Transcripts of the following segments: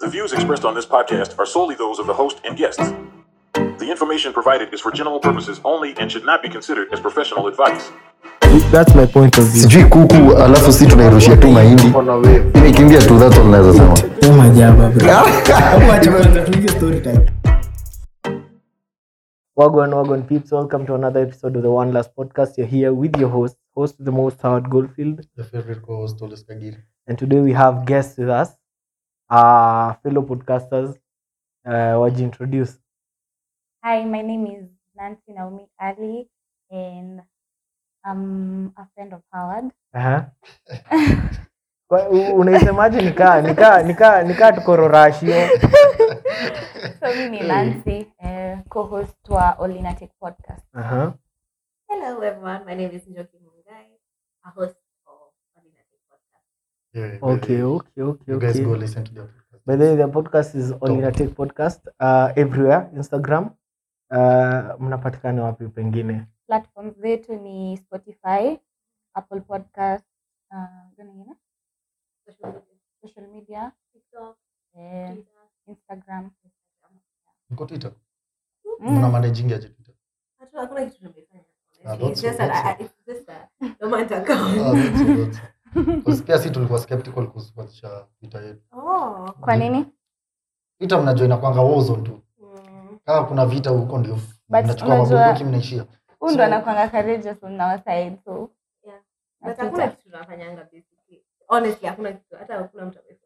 The views expressed on this podcast are solely those of the host and guests. The information provided is for general purposes only and should not be considered as professional advice. That's my point of view. sijui kuku alafu si tunairushia tu mahindi imekimbia tu that's all naweza sema Oh my jaba, bro. Wacha kwanza tuingie story time. Wagwan, wagwan peeps, welcome to another episode of the One Last Podcast. You're here with your host, host of the most Howard Goldfield. Your favorite co-host, Olis Kagiri. And today we have guests with us, uh, fellow podcasters. Uh, what you introduce? Hi, my name is Nancy Naomi Ali, and I'm a friend of Howard. Uh-huh. Kwa- u- unaisemaje nikaa nikaa nikaa nikaa tuko rorashio So mi ni Nancy, uh, co-host wa Olinatic podcast. uh-huh. Hello, everyone. My name is Njoki Mungai, a host of Ordinary Podcast. Yeah, okay by- okay okay You guys okay go listen to their podcast. By the way, the podcast is Olinatic podcast uh, everywhere Instagram. Uh, mnapatikana wapi pengine? Platforms zetu ni Spotify, Apple Podcast, uh, gani ingine? Social media, social media, TikTok, eh, Twitter, Instagram. Mko Twitter? Mm. Mna managing aje Twitter? Hatu- hakuna kitu tumefanya, Ah, honestly. that's- It's just that that's- I- I- it's just a dormant account. Ah, that's it, that's it. 'Cause pia si tulikuwa skeptical kuhusu kuanzisha Twitter yetu. Oh. Kwa nini? Twitter mnajua inakwanga warzone tu. Mm. Kama kuna vita huko ndio But mnachukua unajua- mabunduki mnaishia. Huu ndo So- anakwanga courageous on our side, so Yeah. na But hakuna Twitter. kitu tunafanyanga basically. Honestly, hakuna kitu. Hata hakuna mtu ame-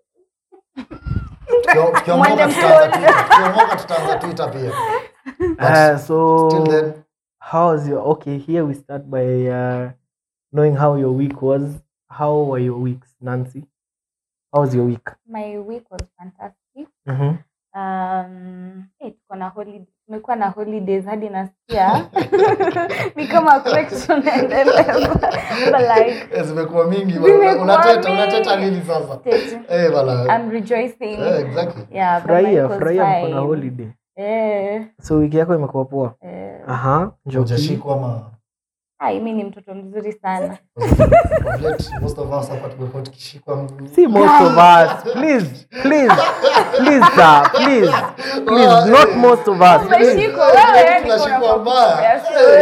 Tukio- tukiomoka Mwende tutaanza mkono. Twitter. Tukiomoka tutaanza Twitter pia. Uh, so Till then, how was your okay? Here we start by uh, knowing how your week was. How were your weeks, Nancy? How was your week? my week was fantastic. Mm-hmm. Um, eh, tuko na holiday, tumekuwa na holidays hadi nasikia ni kama correction inaendelea. But like eh, zimekuwa mingi Zimekuwa unateta mingi. unateta nini sasa? stage, Eh, bala. I'm rejoicing. Eh, exactly. Yeah, but my Furahia, week was furahia mko na fine. holiday. Eh, So wiki yako imekuwa poa. eh. Aha, Njoki. Hujashikwa ama Ai, mi ni mtoto mzuri sana. Of late, most of us hapa tumekuwa tukishikwa See most of us. Please, please, please, sir, please, please, Oh, not eh. most of us. Please. Umeshikwa wewe, niko tunashikwa na mbaya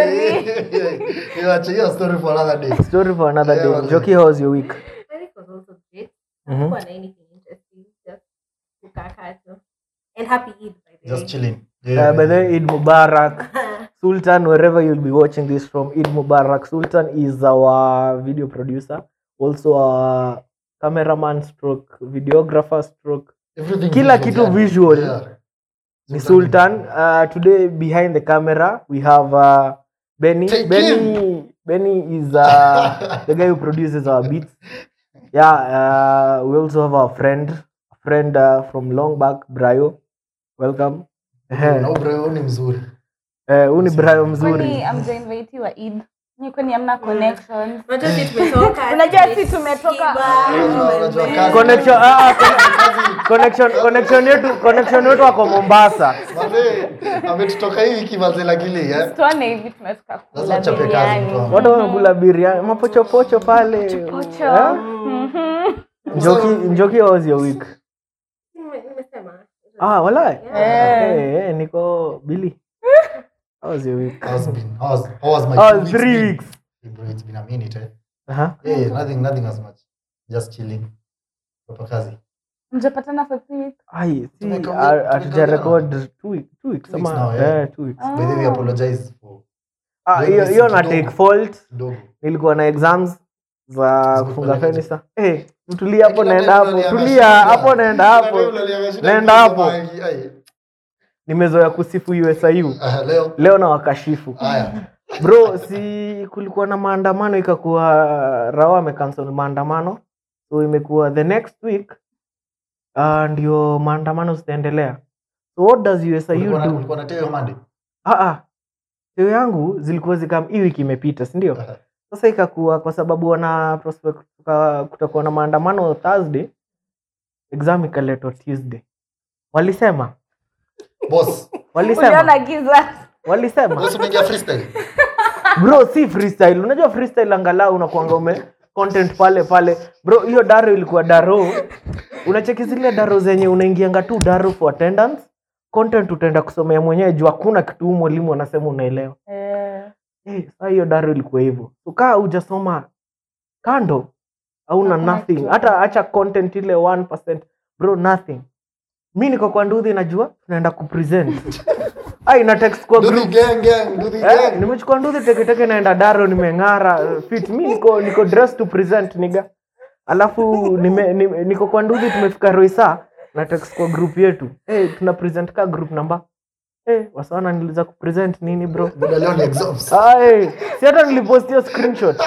story. Iwache hiyo story for another day Story for another Yeah, day. man. Njoki, how was your week? My week was also great. Mhm. Hakukuwa na anything interesting, just kukaa tu. And happy Eid, by the just way. chilling Uh, by the way, Eid Mubarak. Sultan, wherever you'll be watching this from, Eid Mubarak. Sultan is our video producer, also a cameraman stroke videographer stroke. Everything Kila visual, kitu yani. visual. Yeah. Ni Sultan. Uh, today behind the camera we have uh, Benny. Take Benny. Benny is uh, the guy who produces our beats. Yeah. Uh, we also have our friend, a friend uh, from long back, Brayo. Welcome. na Ubra ni mzuri Eh, huu ni Brayo mzuri. Kwani amjainvitiwa Eid? Ni kwani hamna connections? Unajua si tumetoka, Unajua si tumetoka. tumeshiba, Unajua tume- kazi. connection ah, ah, conne- connection connection yetu connection yetu wako Mombasa. Mazee, ametutoka hii wiki mazee lakini eh Tuone hivi tumefika Lazima kula tuchape kazi biriani. mtu wangu. Watu wamekula biriani, mapochopocho pale. Pocho. Eh? Mhm. Njoki Njoki how was your week? Nime- nimesema. Ah, wala. Yeah. Eh, eh, niko Billy. How was your week? How's been how's how was my Oh, two weeks three been? weeks. Hey, bro, it's been a minute eh Uh-huh. hey nothing nothing as much just chilling kwa kazi Mjapatana for three weeks? Ai, si Tumeka- ah, tumeka hatuja jana. record two weeks, two weeks Two weeks ama now, yeah. eh, two weeks. by the way Ah. apologize for Ah, Leo hiyo missing hiyo na kidogo. take fault. kidogo Nilikuwa na exams za Zimekuwa kufunga like- fenisa. Eh, tulia hapo Kila naenda time hapo. unalianga Tulia shida. hapo naenda Kila hapo. time unalianga shida, Naenda unasema, hapo. ai, ai. Nimezoea kusifu USIU. Ah, leo Leo na wakashifu. haya Bro, si kulikuwa na maandamano ikakuwa Rawa amecancel maandamano. So imekuwa the next week uh, ndio maandamano zitaendelea. So what does USIU ulikuwa na- do? ulikuwa na teo Monday Ah ah. Teo yangu zilikuwa zikam hii wiki imepita, si ndio? Sasa ikakuwa kwa sababu wana prospect kuka- kutakuwa na maandamano Thursday, exam ikaletwa Tuesday. Walisema, boss walisema, Uliona giza? walisema. boss umeingia freestyle bro si freestyle unajua freestyle angalau unakuanga ume content pale pale bro hiyo daro ilikuwa daro unacheki zile daro zenye unaingianga tu daro for attendance content utaenda kusomea mwenyewe juu hakuna kitu huu mwalimu anasema unaelewa Eh, Eh, saa hiyo daro ilikuwa hivyo ukaa hujasoma kando hauna Hakuna nothing kitu. hata acha content ile 1% bro nothing mi niko kwa nduthi najua tunaenda kupresent ai na text kwa Do the group gang gang, do the Eh, gang. nimechukua nduthi teketeke naenda daro nimeng'ara eh, fit mi niko niko dress to present niga alafu nime, nime, niko kwa nduthi tumefika roisa na text kwa group yetu hey, tuna present ka group number hey, wasawana niliza kupresent nini bro Buda leo ni exams. Ai, si hata nilipostia screenshot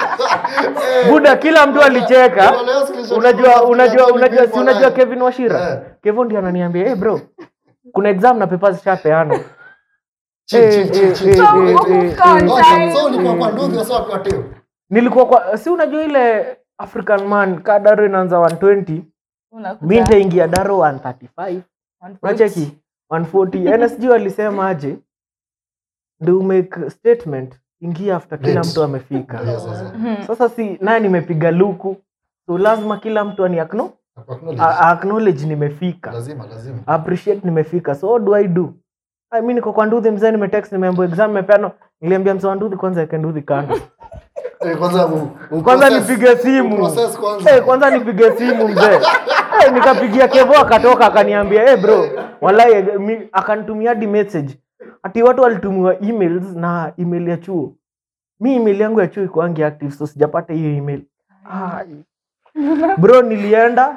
buda kila mtu alicheka Buda leo screenshot unajua kuna- unajua kuna unajua si people unajua like- kevin washira Eh. kevin ndio ananiambia hey bro kuna exam na papers zishapeanwa Chill, Eh, chill, chill, eh, chill, eh, chill. eh, Mungu eh, count eh. Oh, time. so ulikuwa kwa nduthi wasa wakiwa teo. nilikuwa kwa si unajua ile african man ka daro inaanza 120 unakuta mi nitaingia daro 135 140. unacheki 140 nsg walisema aje ndio make statement ingia after kila Date. mtu amefika Yes, yes, yes. Mhm. sasa si naye nimepiga luku so lazima kila mtu ani acknow- Acknowledge. a- a- acknowledge nimefika Lazima, lazima. appreciate nimefika so what do i do Ai, mi niko kwa nduthi mzee nimetext nimeambiwa exam imepeanwa niliambia mzee wa nduthi kwanza eke nduthi kando Eh, kwanza u- u- kwanza process- nipige simu process kwanza. Eh, kwanza nipige simu mzee Eh, nikapigia kevo akatoka akaniambia hey bro walai eh, mi- akanitumia hadi message ati watu walitumiwa emails na email ya chuo mi email yangu ya chuo ikuangi active so sijapata hiyo email Ai. bro nilienda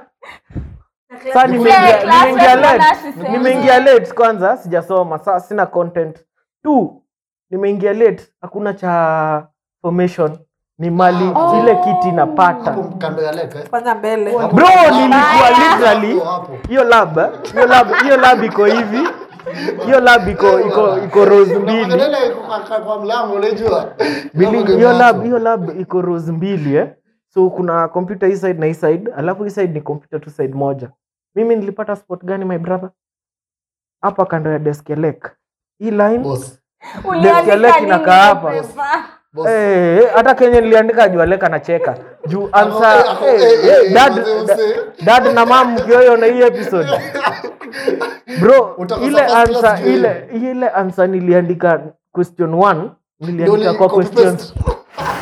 saa nimeingia class nimeingia rep late analysis. nimeingia late kwanza sijasoma saa sina content tu nimeingia late hakuna cha formation ni mali Oh. ile kiti napata Hapo kando ya leka, eh. kwanza mbele Hapo- bro hapo- nilikuwa literally hapo, hapo. hiyo lab eh, hiyo lab hiyo lab iko hivi hiyo lab iko iko iko rose mbili Unaangalia iko kwa- kwa- kwa mlango unajua. Bili- Hapo hiyo hapo. lab hiyo lab iko rose mbili eh so kuna computer hii side na hii side alafu hii side ni computer tu side moja mimi nilipata spot gani my brother hapa kando ya desk ya lake hii line Boss, Uliandika Desk ya leki nini inakaa hapa. kwa paper? boss. Eh, hata kenye niliandika juu aleka nacheka juu ansa Ako- ako- eh, eh, eh, eh, dad, mzee, da- mzee. dad na mam mkioyo na hii episode bro Utakosa ile first class answer juu ile ile answer niliandika question 1 Ndio niliandika uli- kwa copy questions paste.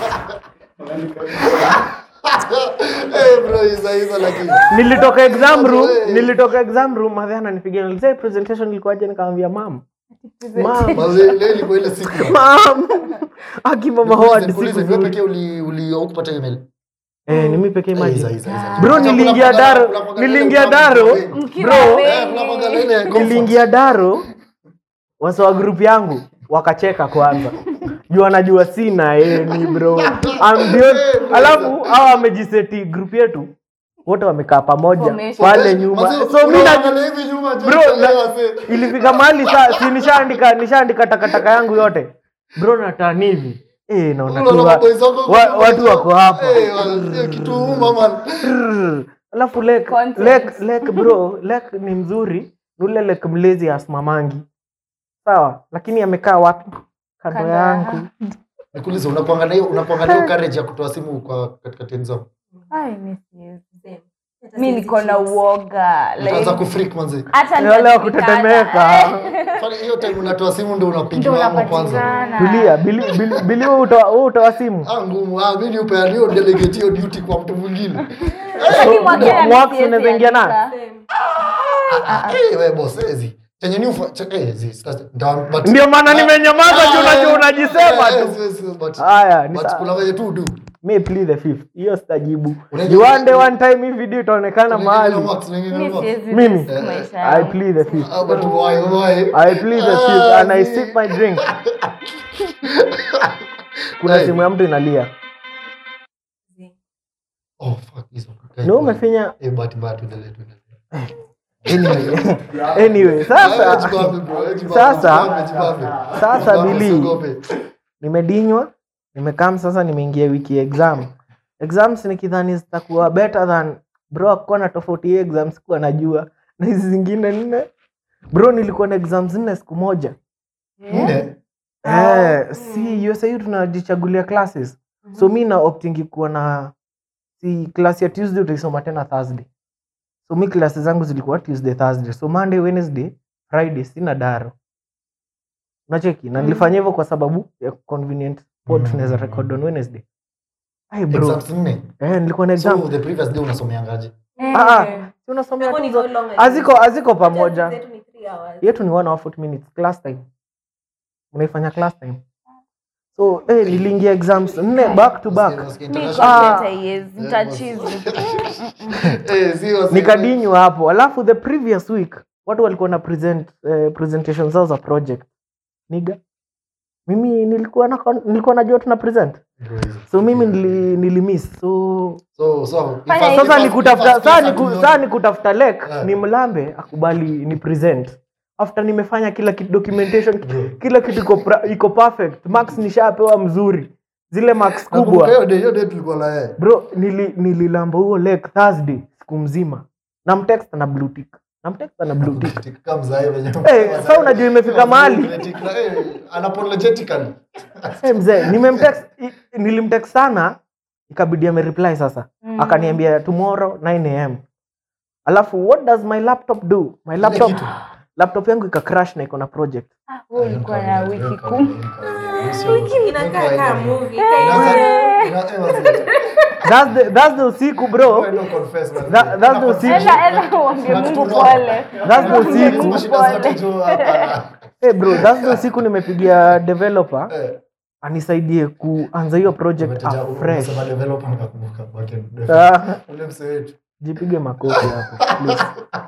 Eh, bro, hizo hizo lakini. nilitoka exam room Hey. nilitoka exam room madhe ananipigia nilizai presentation ilikuwaje nikamwambia mam mam Mazee, leo ilikuwa ile siku. mam akimama Nikuulize, howard nikuulize, siku wewe nzuri. pekee uli- uli- hukupata email? eh ni mimi pekee Eh, maji hizo, hizo, hizo. bro Kuna- niliingia kuna- daro kuna- kuna- niliingia kuna- daro Mkiwa bro wengi. Eh, kuna magazine ya comfort. niliingia daro wasa wa group yangu wakacheka kwanza juu anajua sina eni bro I'm the only- alafu hawa wamejiseti group yetu wote wamekaa pamoja Formation. pale nyuma Mazee, so mi na- unaangalia hivi nyuma, bro John, na- wazee. ilifika mahali saa si nishaandika nishaandika takataka yangu yote bro natani hivi eh naona tu Unaona wa- maboys wako wa- kwa- watu wako hapa Eh, wa- eh, kitu uma, man. Brrr. alafu lek Content. lek lek bro lek ni mzuri ni ule lek mlezi asmamangi sawa lakini amekaa wapi kando Kando ya- yangu Nikuulize, unakuangalia hiyo- unakuangalia hiyo courage ya kutoa simu kwa katikati ya exam? Ai, mi siwezi. Same. Hata mi siwezi niko na choose. uoga like, Utaanza kufreak manze. hata Ni wale wa nitajulikana. kutetemeka Kwani hiyo time unatoa simu ndio Ndio unapigiwa hapo kwanza. unapatikana. tulia bili bili bili wewe utoa wewe utoa simu Ah, ngumu. Ah, mimi upeane hiyo delegate hiyo duty kwa mtu mwingine. Lakini mwakani Mwa- siwezi unaweza ingia nayo? andika. Same. Eh, wewe boss, ezi. Chenye ni ufa, che- eh, zi, sasa- nda- but- ndio maana nimenyamaza juu Ah, unajua eh, unajisema eh, tu yes, yes, yes, but- haya ni but sawa. kuna venye tu do. me play the fifth hiyo sitajibu Unajua- Juu one day one time hii video itaonekana Wengine mahali na Max, wengine na Mi Max. siwezi Mimi? risk maisha i yangu. play the fifth Ah, but why, why? i play the fifth Ah, and i zi. sip my drink kuna Hey. simu ya mtu inalia Oh, fuck, hizo. Okay, ni umefinya Eh, but- but, tuendelee, tuendelee. anyway, anyway Ah, sasa jibambe, bro, eh, jibambe, Sasa- jibambe, jibambe. sasa Jibambe, Billy. usiogope. nimedinywa nimekam sasa nimeingia wiki ya exam exams nikidhani zitakuwa better than bro akuwa na tofauti hii exams kuwa najua na hizi zingine nne bro nilikuwa na exams nne siku moja Nne? eh, si usahiu tunajichagulia classes so mi na optingi kuwa na si class ya tuesday utaisoma tena thursday so mi klasi zangu zilikuwa tuesday thursday so monday wednesday friday sina daro unacheki na nilifanya hivyo kwa sababu ya convenient pod Mm. tunaweza record on wednesday Ai bro Exams nne. eh, nilikuwa na exam So the previous day unasomeangaje? Eh. Ah, ah. Si unasomea tu How zo- long are you- haziko haziko pamoja Zetu ni three hours. yetu ni one hour 40 minutes class time unaifanya class time so eh, niliingia exams nne back to back Nasikia Mi international- Ah. computer yes, nitachizi. Eh, sio- sio- nikadinywa hapo alafu the previous week watu walikuwa na present eh, presentation zao za project niga mimi nilikuwa na nilikuwa najua tuna present Bro, hizo. so mimi nili, nilimiss so So- so, Fanya first- hivi. sasa first- nikutafuta first saa place niku, atume- saa nikutafuta lek Yeah. ni mlambe akubali ni present after nimefanya kila kitu documentation Bro. kila kitu iko, pra- iko perfect max nishapewa mzuri zile max Nakumbuka kubwa hiyo day- hiyo day tulikuwa na yeye. bro nili, nililamba huo lek thursday siku mzima namtext na blue tick namtext na blue tick Tikka mzae wenye- Eh, sasa unajua imefika mahali. Tikka, eh, unapologetically. hey, mzee nimemtext i- nilimtext sana ikabidi amereply sasa Mm. akaniambia tomorrow 9 am alafu what does my laptop do my Ile laptop kitu. laptop yangu ika crash na iko na project Ah, wewe ulikuwa na wiki Hiyo kumi. kawaida, hiyo kawaida. Inakaa kama movie. Inaanza- Kama- ina- eh, wazee. that's the, that's the usiku bro Why not confess, wazee? That- that's the Una thing. confess. Enda- enda uambie Kuna Mungu kitu pole. That's the Uambie thing. Mungu Mashida zote pole. tu hapa. hey bro that's the usiku nimepigia developer Eh, anisaidie kuanza hiyo project umeteja- afresh umesema developer nikakumbuka backend. Ah, Ule msee wetu. jipige makofi hapo please.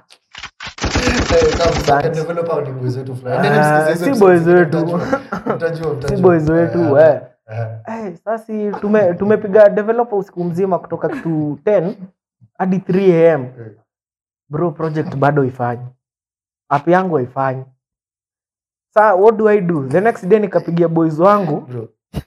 Eh, kama backend developer ni boys wetu fulani. Nini Ah, msikize hizo si boys episodes, wetu. mtajua. Mtajua, mtajua. si boys wetu Eh, eh. eh. Hey, sasi tume, tumepiga developer usiku mzima kutoka kitu 10 hadi 3 am Eh. bro project bado ifanyi app yangu haifanyi sa what do i do the next day nikapigia boys wangu Bro.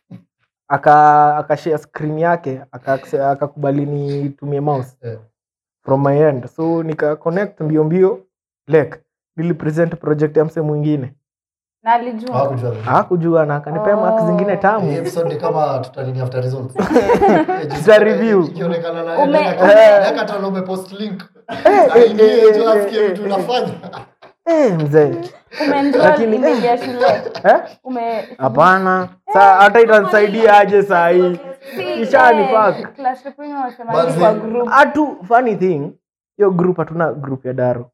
aka akashare screen yake aka- akakubali nitumie mouse Eh. from my end so nika connect mbio mbio lek nilipresent project ya mse mwingine Na alijua. Hawakujua. hakujua na akanipea marks zingine Hii tamu episode ni kama tutanini after results. Eh, just- Tuta review. ikionekana na- Ume- like- ume- like hata umepost link. eh, Aingie eh, tu eh, asikie eh, vitu eh, unafanya. eh, mzee Umeenroll Lakini- email ya shule. eh? Ume- hapana saa hata itanisaidia aje saa hii Si, Ishani eh, fuck. class rep wenyewe wanasema Manzi. ni kwa group. hatu funny thing hiyo group hatuna group ya daro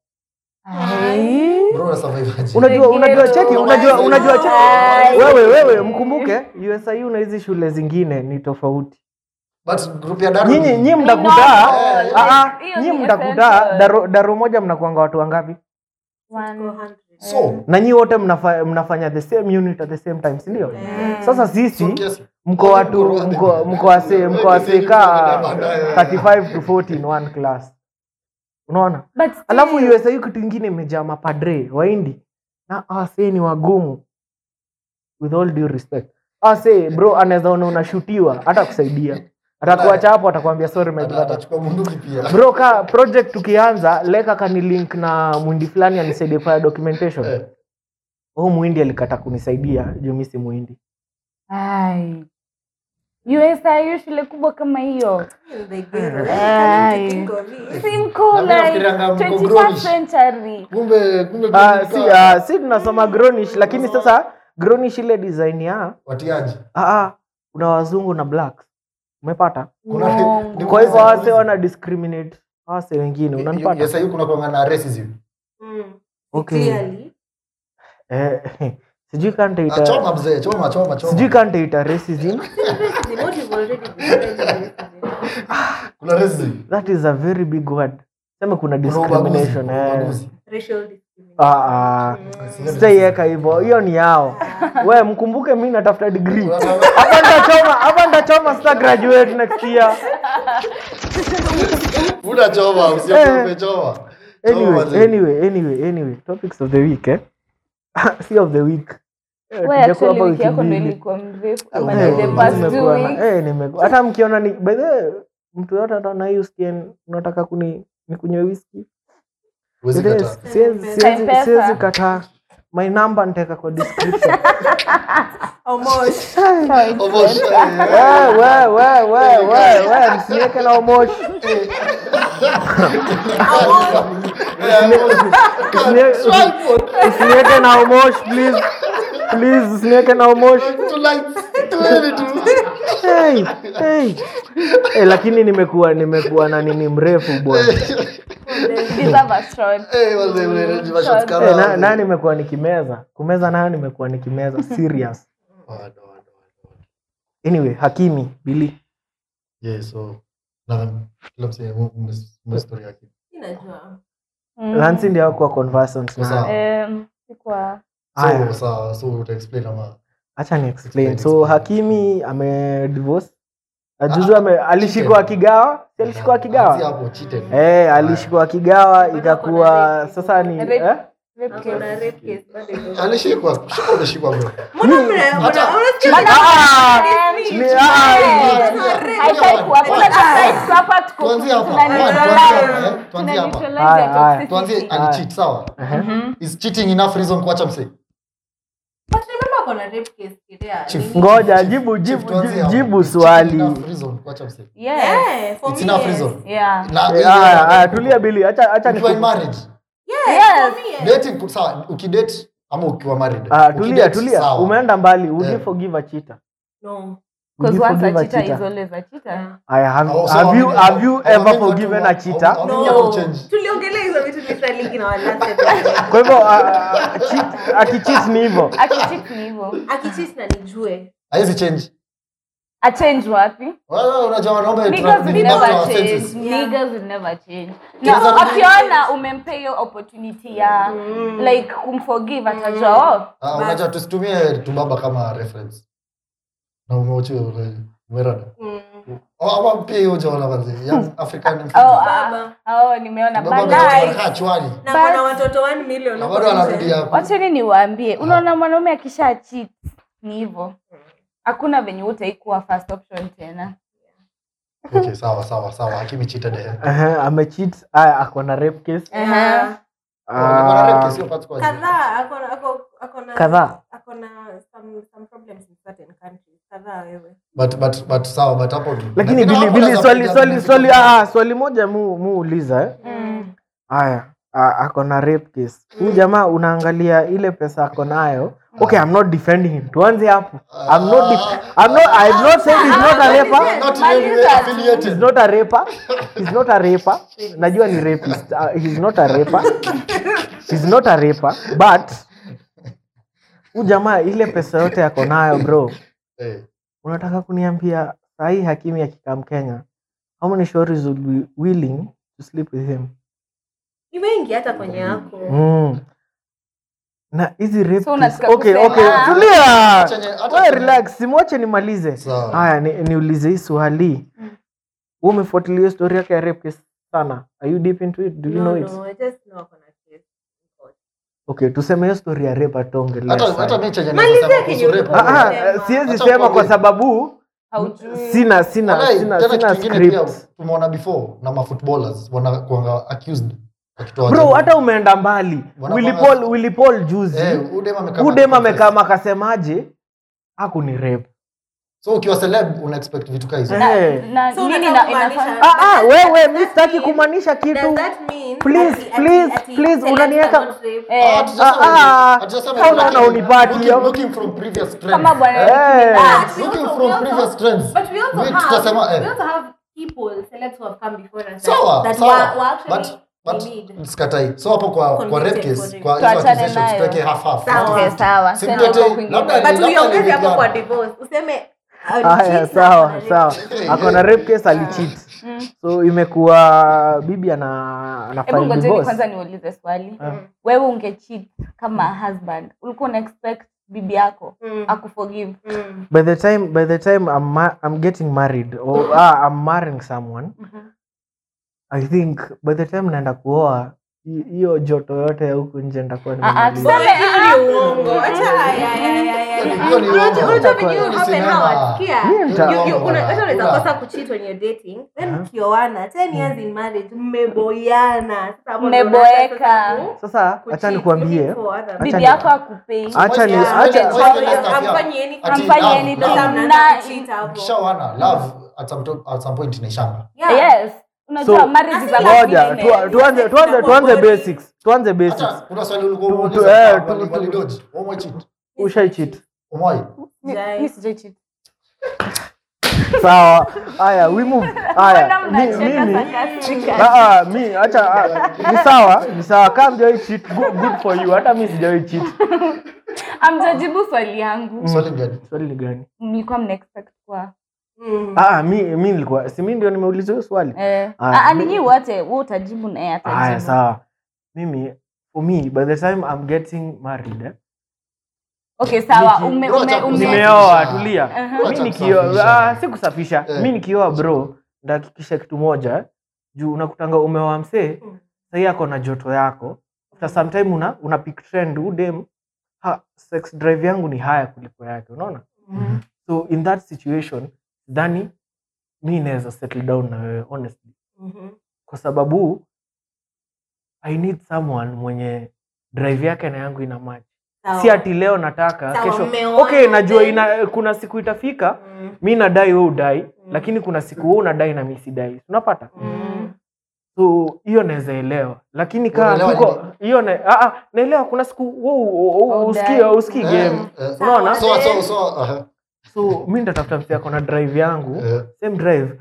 Ai. Bro, una survive aje? unajua unajua Ghetto. cheki unajua unajua cheki Ai. wewe wewe mkumbuke usiu na hizi shule zingine ni tofauti But group ya Daru nyinyi ni- nyinyi We mtakutaa know. ah, ah, Hiyo nyinyi ni mtakutaa essential. daro, daro moja mnakuanga watu wangapi One. So, na nyinyi wote mnafa, mnafanya the same unit at the same time si ndio sasa sisi so kiasi- mko watu mko mko wase mko wase kaa 35 to 40 in one class unaona But still, alafu usa kitu ingine imejaa mapadre waindi na awase ni wagumu with all due respect ase bro anaweza ona unashutiwa hata kusaidia atakuacha hapo atakwambia sorry my Ata- brother atachukua bunduki pia. bro ka project tukianza leka kanilink na mwindi fulani anisaidie fanya documentation Eh, huu muhindi alikata kunisaidia juu mi si muhindi Ai. USIU shule kubwa kama hiyo Ai. simko Na mimi like nafikirianga mko 21st grownish. century kumbe kumbe Ah, kumbe si, nika- ah, si tunasoma gronish lakini sasa gronish ile design ya watiaji ah, ah, kuna wazungu na blacks umepata Kuna- Uongo. ni- kwa hivyo Kuna- wase wana discriminate wase wengine unanipata Yes, hiyo kuna kuanga na racism. Okay. eh, sijui Ah, kantaita choma mzee choma choma choma sijui kantaita racism kuna racism that is a very big word sema kuna kuna ubaguzi discrimination kuna eh. ubaguzi ah, ah. sitaiweka hivyo hiyo ni yao we mkumbuke mi natafuta degree hapa nitachoma hapa nitachoma sita graduate next year Una choma usiogope choma Choma anyway mzee. anyway anyway anyway topics of the week eh si of the week Eh, we tujakuwa actually hapa wiki yako ndo mbili. ilikuwa mrefu ama Eh, ni the nimekuwa past two Nimekuwa na- weeks eh, nimekuwa- hata mkiona ni by the way, mtu yote ataona hii usikie unataka kuni nikunywe whisky Huwezi It is. kataa. Siwezi- siwezi- M-Pesa. siwezi kataa my number nitaweka kwa description Almost, we eh, we we we we we msiweke na omoshi Usini- usiniweke na omosh please please usiniweke na omosh hey, hey. hey, lakini nimekuwa nimekuwa na nini mrefu bwana Deserve a shot. hey, na, na nimekuwa nikimeza kumeza nayo nimekuwa nikimeza serious anyway hakimi bili Ninajua. Mm. lansi ndio hakuwa conversant na Sasa- Em, sikuwa- Aya. so utaexplain ama acha ni explain Explain, so explain. hakimi ame divorce ajuzu Ah, ame alishikwa akigawa si alishikwa Anzia akigawa hapo cheated. eh alishikwa akigawa Bado ikakuwa kuna rape. sasa ni Rape. eh? Rape Ako na case. rape case, bado iko. alishikwa shikwa umeshikwa bro Mbona mna- Hata- mbona- unasikia Bana- Ah! Em, Ni- eh, ah! haifai kuwa- kuna time tu hapa tuko- Tuanzie hapa. tuna Tuanzie neutralize- hapa, eh? Tuanzie tuna hapa. neutralize Haya, the haya. toxicity. tuanzie alicheat sawa Mhm. is cheating enough reason kuacha msee But remember ako na rape case Kirea. Chief. Nini? ngoja jibu Chief, jibu tuanzie jibu, hapo. jibu Is cheating swali enough reason kuacha msee Yes. Yeah, for it's me, enough yes. reason Yeah. na Eh, haya haya tulia bili acha acha ukiwa in niku- marriage Yes, Yes. for me, yes. dating ku- sawa ukidate ama ukiwa married Ah, tulia Ukidate, tulia sawa. umeenda mbali would you Eh. forgive a cheater No. Would Because you once a forgive a cheater is cheater always a cheater. Yeah. Aya, have, Oh, so have you hawamini- have you hawamini ever watu forgiven wa- a cheater hawamini No. watu change. tuliongelea hizo vitu literally in our last episode. kwa hivyo ah, ah, cheat- akicheat ni hivyo Akicheat ni hivyo. akicheat na nijue haiwezi change A change wapi? Wewe unajua wanaume Niggas tunarudi will back to never our change. senses. Niggas will never change. Niggas Na are- akiona umempea hiyo opportunity ya like kumforgive atajua oh, Ah, unajua tusitumie tubaba kama reference na umeochi umerada Mm. ama pia hiyo jaona manzi young african oh, Baba. ah, oh, nimeona baba balai. anakaa chwani na But- kuna watoto 1 million na huko bado nje. anarudi hapo wacheni niwaambie unaona mwanaume akisha cheat ni hivyo hakuna venye utaikuwa first option tena okay sawa sawa sawa hakimi cheated eh Aha, amecheat aya ako na rape case Yeah. Kuna rape Ah, case hiyo part kwa kadhaa ako na ako ako na Kadhaa. ako na some some problems in certain countries kadhaa wewe but but but sawa but hapo lakini na- bili hapo bili unaweza swali piga swali vitu swali kama- ah, swali moja mu muuliza eh? mm. aya ah, ako na rape case huyu jamaa unaangalia ile pesa ako nayo okay i'm not defending him tuanze hapo i'm not def- i'm not i've not said he's not a rapper not in any way Maliza. he's affiliated not a rapper he's not a rapper najua ni rapist uh, he's not a rapper he's not a rapper but huyu jamaa ile pesa yote ako nayo bro eh unataka kuniambia sahii hakimi akikam kenya how many stories would be willing to sleep with him ni wengi hata kwenye yako mm. na hizi rape So case- unataka okay, kusema- okay, tulia Chenye- hata Wewe chenye- relax simwache nimalize Sawa. haya ni, niulize hii swali Wewe umefuatilia hiyo story yake ya rape case sana are you deep into it do you no, know it no, I just know ako na case. okay tuseme hiyo story ya rape atuongelea hata sana. hata mimi chenye Malizia nasema kuhusu kenye rape Ah, ah, Sema. eh, siwezi Acha sema kwa kuongea. sababu haujui sina sina Walai, sina, tena sina kitu kingine pia script tumeona before na mafootballers wanakuanga accused wakitoa bro jina. hata umeenda mbali Wanapanga- Willy Paul Willy Paul juzi eh udem amekaa udem confess. amekaa akasemaje haku ni rape so ukiwa celeb una expect vitu kaa hizo Eh. Hey. na So nini unataka na- kumaanisha- inafanya ah ah But wewe does mi that sitaki mean- kumaanisha Does kitu that mean Please, ati- ati- please, ati please, celebs unaniweka- cannot rape? Eh, Ah, tujasema Ah, ah, hivyo. Hatujasema kama hivyo, unaona lakini unipati looking- hiyo. looking from previous trends. kama bwana Eh. Ah, we Looking also- from we also- previous trends. But we also We have, tutasema, eh. we also have people, celebs who have come before us sawa that sawa were, were actually but but we need. sikatai so hapo kwa kwa Convicted rape case for rape. kwa hizo Tuachane accusations nayo. tuweke half half Sawa. Okay, sawa Si Tena mtete- huko kwingine. labda- But labda uiongeze hapo niliplan. kwa divorce. Useme uh, haya cheat na sawa rape. sawa ako na rape case alicheat so imekuwa bibi ana ana hebu file ngojeni divorce kwanza niulize swali Ah. wewe ungecheat kama husband ulikuwa una expect bibi yako Mm. akuforgive Mm. by the time by the time I'm, ma- I'm getting married or ah, I'm marrying someone I think by the time naenda kuoa hi- hiyo joto yote ya huku nje nitakuwa Ah, ah, nimemaliza. tuseme- Hiyo ni uongo. Acha, ay, ay, ay, ay, ay. Hiyo ni Unajua- uongo. unajua venye Hiyo you ni happen sinema. now, sikia? Hiyo nita- You- you- Uongo una- na- hata unaweza Ula. kosa kucheat when you're dating then Aha. mkioana 10 years in marriage mmeboyana Sasa hapo ndo Mmeboeka. unaanza sasa ku- sasa kucheat, acha nikwambie looking for other Acha bibi ni- yako akupei acha ni Yeah, acha yeah, Hapo yeah. hiyo, hamfanyi anything. Ati Hamfanyi love, anything. love. Sasa mnaanza Na- kucheat hapo. Ukishaoana love at some, to- at some point inaishanga Yeah. yes unajua So, marriage is a ngoja commitment. tu- tuanze tuanze tuanze basics tuanze Acha, basics kuna swali ulikuwa Tu- tu- umeuliza, eh, wali- tu- tu- walidoji. Umewai cheat? ushai cheat Umewai? Mi- Jai. mi sijai cheat. sawa haya we move haya Mbona mi- mnacheka mimi sarcastically? Ah, ah, mi acha ah, ni sawa ni sawa kama mjawai cheat good, good for you hata mi sijawai cheat amjajibu swali yangu Swali gani? swali ni gani mlikuwa mna expect kwa Mm. ah, mi mi nilikuwa si mi ndio nimeuliza hiyo swali eh, Ah, ah, ah, mi- ninyi wote we utajibu na yeye haya atajibu sawa mimi for me by the time i'm getting married eh, okay sawa Niki- ume, Bro, ume, acha ume, kusema. nimeoa tulia Aha. mi Acha nikioa kusafisha. ah, si kusafisha Eh. mi nikioa bro ndahakikisha kitu moja eh, juu unakutanga umeoa msee Mm. sahii ako na joto yako after sometime una, una pick trend udem ha, sex drive yangu ni haya kuliko yake unaona Mm. so in that situation dhani mi naweza settle down na wewe honestly Mhm. kwa sababu i need someone mwenye drive yake na yangu ina match Sawa. si ati leo nataka Sawa, kesho mmeoana okay najua then- ina, kuna siku itafika Mm. mi nadai we udai Mm. lakini kuna siku we unadai na mi sidai unapata Mm. so hiyo naweza elewa lakini kaa Unaelewa tuko nini? hiyo na, ah, ah, naelewa kuna siku wo- wo- wo- Udai. usikii usikii Eh, game eh, unaona so- so- so, aha. so mi nitatafuta msi ako na drive yangu Eh, same drive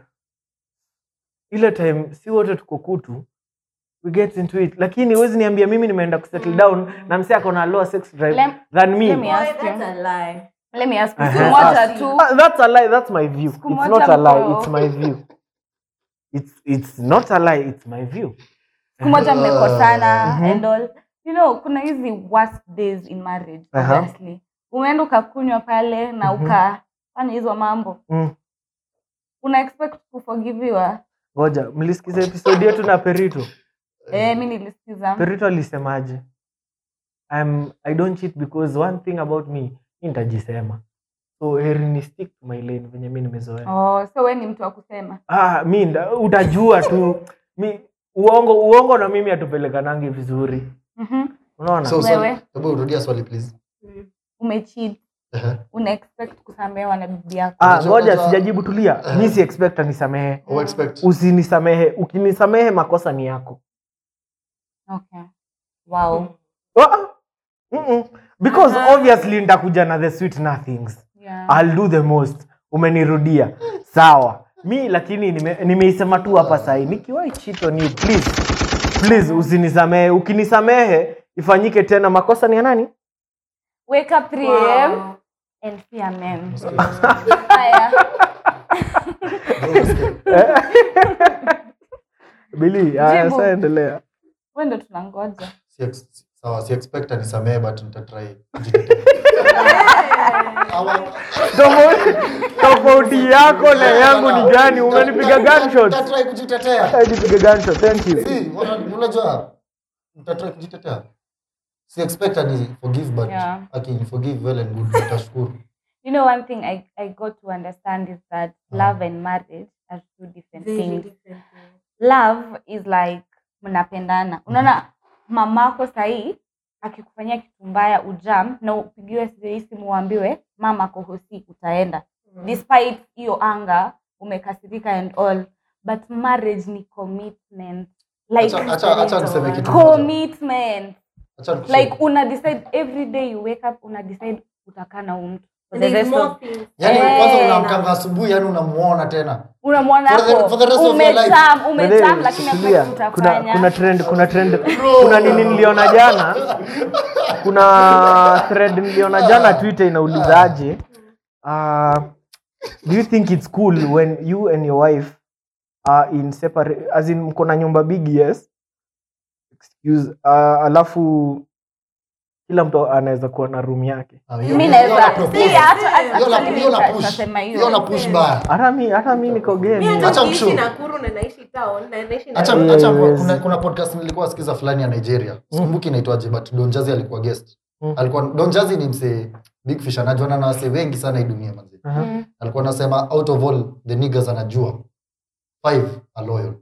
ile time si wote tuko kutu we get into it lakini huwezi niambia mimi nimeenda kusettle down na msi ako na lower sex drive Lem- than me let me Boy, ask you. that's a lie. let me ask you Aha. siku moja tu Ah, that's a lie that's my view Siku it's moja not a lie mko- it's my view it's it's not a lie it's my view siku moja mmekosana Mhm. and all you know kuna hizi worst days in marriage Aha. obviously umeenda ukakunywa pale na Mhm. ukafanya hizo mambo Mm. una expect kuforgiviwa ngoja mlisikiza episode yetu na perito eh, mi nilisikiza perito alisemaje I'm, i don't cheat because one thing about me mi nitajisema so heri ni stick to my lane venye mi nimezoea oh, so we ni mtu wa kusema ah, mi nda- utajua tu mi uongo uongo na mimi hatupelekanangi vizuri Mhm. unaona so, so, Wewe? hebu rudia swali please Mm. umecheat Ehe. una expect kusamehewa na bibi yako ah, Unajua- ngoja unajua- sijajibu tulia mi si expect anisamehe Au expect? usinisamehe ukinisamehe makosa ni yako okay wow Ah, mm-mm. because Aha. obviously nitakuja na the sweet nothings yeah. I'll do the most umenirudia sawa mi lakini nime- nimeisema tu hapa sahi nikiwahi cheat on you please please usinisamehe ukinisamehe ifanyike tena makosa ni ya nani wake up 3 am Wow. and fear men haya bili haya Jibu. sasa endelea we ndo tunangoja Si ex- sawa si expect anisamehe but nitatry kujitetea. Ama- Tofauti- tofauti yako na yangu ni gani umenipiga gunshots Nitatry kujitetea Hata nipiga gunshot thank you Si, wana- unajua nitatry kujitetea si expect ani forgive but Yeah. aki forgive well and good nitashukuru you know one thing I, I got to understand is that love and marriage are two different Very things different things. love is like mnapendana unaona mamako sahii akikufanyia kitu mbaya ujam na upigiwe sijui simu uambiwe mama kohosi utaenda despite hiyo anga umekasirika and all but marriage ni commitment like Acha- acha- acha niseme kitu moja. commitment Acha nikuseme. like una decide every day you wake up una decide utakaa na huyu mtu for And the there's rest more of things. Yaani Eh, kwanza na- unamkanga asubuhi yani unamuona tena unamwona For the- hapo for the rest of your life. umecham umecham Bele, lakini tulia. hakuna kitu kuna utafanya kuna trend kuna trend kuna nini niliona jana kuna thread niliona jana twitter inaulizaje uh, do you think it's cool when you and your wife are in separate as in mko na nyumba big yes excuse uh, alafu kila mtu anaweza kuwa na room yake Ah, hiyo- mi hiyo- hiyo naweza na propose. si hata Hiyo na- actually hiyo na nita- push. nitasema Hiyo na hiyo push baya hata mi hata mi niko Mi game hata Acha ukiishi mshow. Nakuru na naishi town na naishi Acha, Nairobi. acha, Yes. kuna, kuna podcast nilikuwa sikiza fulani ya nigeria sikumbuki inaitwaje but don Jazzy alikuwa guest Mm. alikuwa don Jazzy ni msee big fish anajuana na wase wengi sana hii dunia manzi Aha. Mm. alikuwa anasema out of all the niggas anajua five are loyal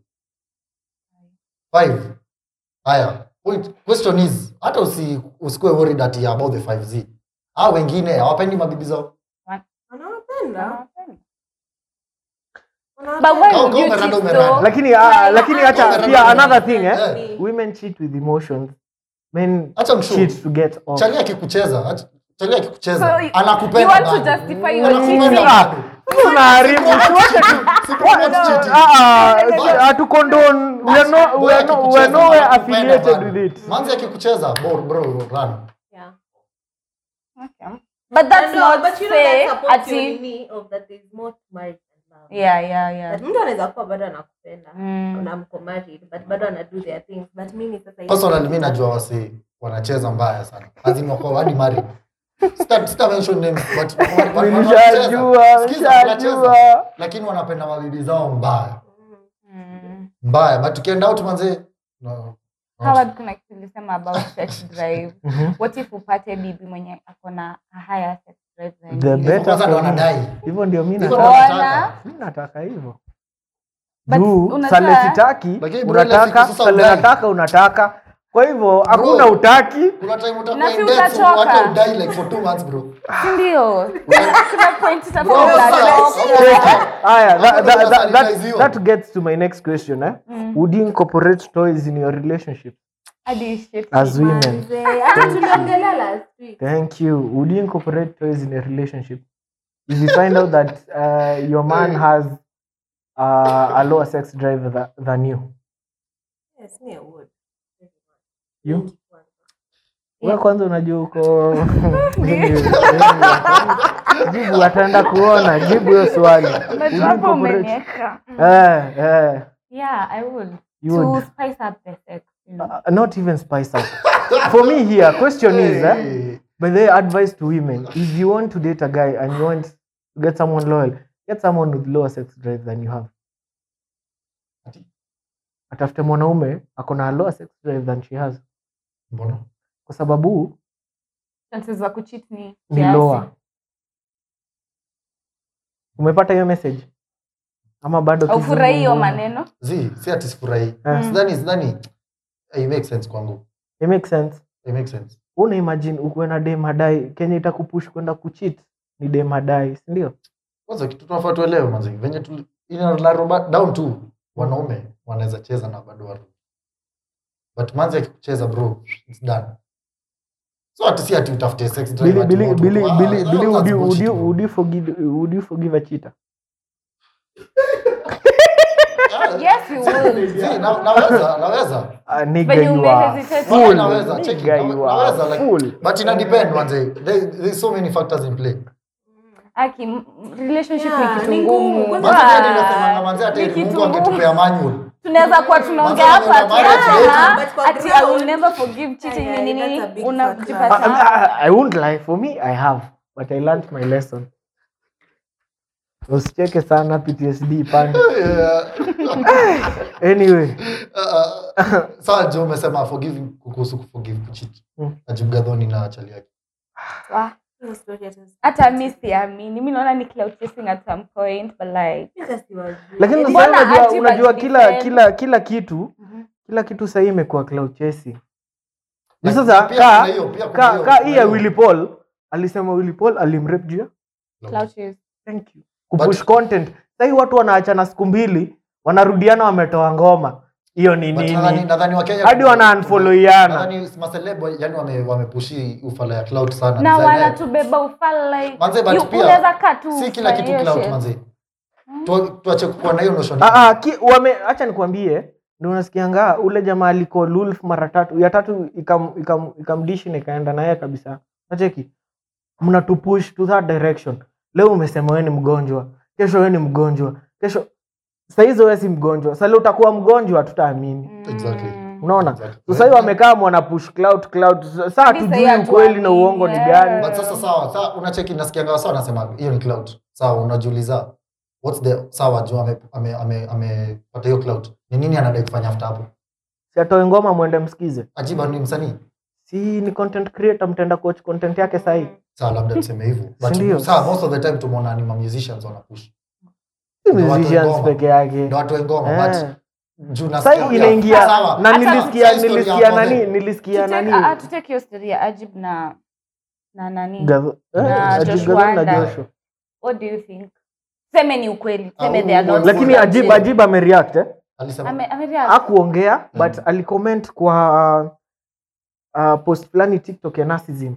five haya point question is hata usi, usikuwe worried ati about the 5z hao wengine hawapendi mabibi zao Anawapenda. But why Kama would you umerada, cheat umerada. though? lakini ah, lakini hata Umerada, pia umerada. another thing eh Eh. women cheat with emotions men Acha mshu. cheat to get off chali akikucheza acha- chali akikucheza So, you- anakupenda you want to bado. justify your Anakupenda cheating? bado. Sasa unaharibu tuache tu Si promote cheating. Ah, ah, hatu condone we are no we are no we are nowhere Anakupenda affiliated bado. with it manzi akikucheza bro bro run Yeah. Okay. But that's No, not but you know say that supports your ati nini of that there's more to marriage than love. yeah yeah yeah That mtu anaweza kuwa bado anakupenda Mm. na mko married but bado ana do their things but mimi sasa hivi- personally mi najua wasi wanacheza mbaya sana azin wako hadi married sita sita mention names but wa- wa- wa- nilishajua wanacheza. Sikiza, wanacheza. nilishajua lakini wanapenda mabibi zao mbaya Mm. mbaya but tukienda out manze no. Howard, kuna kitu nilisema about sex drive Mhm. what if upate bibi mwenye ako na a higher sex drive than The you? better Kwanza ndo for me. wanadai hivyo ndio mi Hivyo ndo nataka wanataka. mi nataka hivyo But juu unajua- sale sitaki Lakini bro, ile unataka siku sasa sale udai. nataka unataka kwa hivyo hakuna utaki kuna time Na utakuwa si in debt utachoka. hata udai like for two months bro Si ndio kuna point Bro, itakuwa sasa- unatoka. Aya, that, Hapo that, ndo that, that, sanitiziwa. that gets to my next question eh? would you incorporate toys in your relationship Hadi shit. as women Manze, hata tuliongelea last week. thank you would you incorporate toys in a relationship if you find out that uh, your man has uh, a lower sex drive tha, than you Yes, me I would. you we kwanza unajua uko jibu ataenda kuona jibu hiyo swali Would you Unajua hapo incorporate- umeniweka. eh, eh, Yeah, I would. you To would spice up the sex. you know. Uh, not even spice up. For me here, question is, eh, Hey. but the advice to women: if you want to date a guy and you want to get someone loyal, get someone with lower sex drive than you have. Atafute mwanaume ako na lower sex drive than she has, mbona kwa sababu Chances za kucheat ni ni kiasi. lower. Umepata hiyo message ama bado? Aufurahii hiyo kizungumza? maneno. zi si ati sifurahi Eh. sidhani sidhani it makes sense kwangu It makes sense. it makes sense Una imagine ukuwe na dem hadai, Kenya itakupush kwenda kucheat ni dem hadai, si ndio? kwanza kitu tunafaa tuelewe manzi venye tu inalaroba down tu wanaume wanaweza cheza na bado waru but manzi akikucheza bro it's done so ati si ati utafute sex drive Billy, ati Billy, watu- Billy, Ah, Billy, that's Billy, would you, would bullshit, you, bro. would you forgive, would you forgive a cheater? Ah, Yes, you would. zi, na- naweza naweza Uh, nigga, Venye you ume are hesitate. fool. Naweza, check it. Nigga, Nawe- you naweza, are like- fool. but ina depend manze there, there's so many factors in play Aki, m- relationship Yeah, ni kitu ni ngumu. ngumu. manze hadi nasemanga Ah, manze hata ni ili kitu Mungu angetupea manual tunaweza kuwa tunaongea Manze, hapa unaona ati, marriage ah, But kwa ati I will ground- never forgive cheating Yeah, ni yeah, nini that's a big I, unajipata I, I won't lie. For me, I have, but I learned my lesson. Usicheke sana PTSD pande. Yeah. Anyway, Uh, sawa jo umesema forgiving kuhusu kuforgive kucheat Mm. ajibu gadhoni na chali yake Wah, Hiyo story hata si- hata mi siamini mi naona ni cloud chasing at some point but like hata siwajui. lakini Yaani, sasa Mbona unajua, aji unajua bajidefend? kila kila kila kitu Mhm. kila kitu sahii imekuwa cloud chasing. Ni Like, sasa pia ka kuna hiyo, pia kuna ka hiyo, ka kuna hii ya hiyo. Willy Paul alisema Willy Paul alimrep juu ya cloud chase thank you kupush content sahii watu wanaachana siku mbili wanarudiana wametoa ngoma hiyo ni But nadhani- nini nadhani Wakenya- hadi wana unfollowiana nadhani maseleb yani wame- wamepushi ufala ya cloud sana na Design- wanatubeba ufala like Manze, but you- pia, unaweza kaa tu si kila ufanye kitu hiyo cloud shit. manze Tu- tuache kuwa na hiyo notion Ah, ah, ki, wame acha nikwambie ndio unasikianga ule jamaa aliko lulf mara tatu ya tatu ikam, ikam, ikamdishi na ikaenda naye kabisa nacheki mnatupush to that direction leo umesema wewe ni mgonjwa kesho wewe ni mgonjwa kesho sahizo wewe si mgonjwa sasa leo utakuwa mgonjwa tutaamini Exactly. Mm. unaona Exactly. so sahii wamekaa mwana push cloud cloud saa Sahii tujui hatuamini, ukweli na uongo ni yeah. gani but sasa sawa sawa unacheki nasikianga wasa wanasema hiyo ni cloud sawa unajiuliza what's the sawa juu amepata ame, ame, amepata hiyo cloud ni nini anadai kufanya after hapo si atoe ngoma mwende msikize ajiba ni msanii si ni content creator mtaenda kuwatch content yake sahii sawa labda tuseme hivyo but Sindio? sawa most of the time tumeona ni ma musicians wanapush si Ndio watu musicians ngoma. peke yake ndio watu wa ngoma Eh. but juu Sasa nasikia- inaingia sawa. na Hata- nilisikia Sasa story nilisikia hapo nani then. nilisikia Tutake- nani ah, ah, tutake hiyo story ya ajib na na nani Gav- eh, na Ajib Josh Gavin na Wanda. Joshua. what do you think seme ni ukweli seme Ah, they are huyu not boy- lakini Boy- ajib boy- ajib amereact eh? alisema Ame- amereact. akuongea Mm. but alicomment kwa uh, post fulani tiktok ya narcissism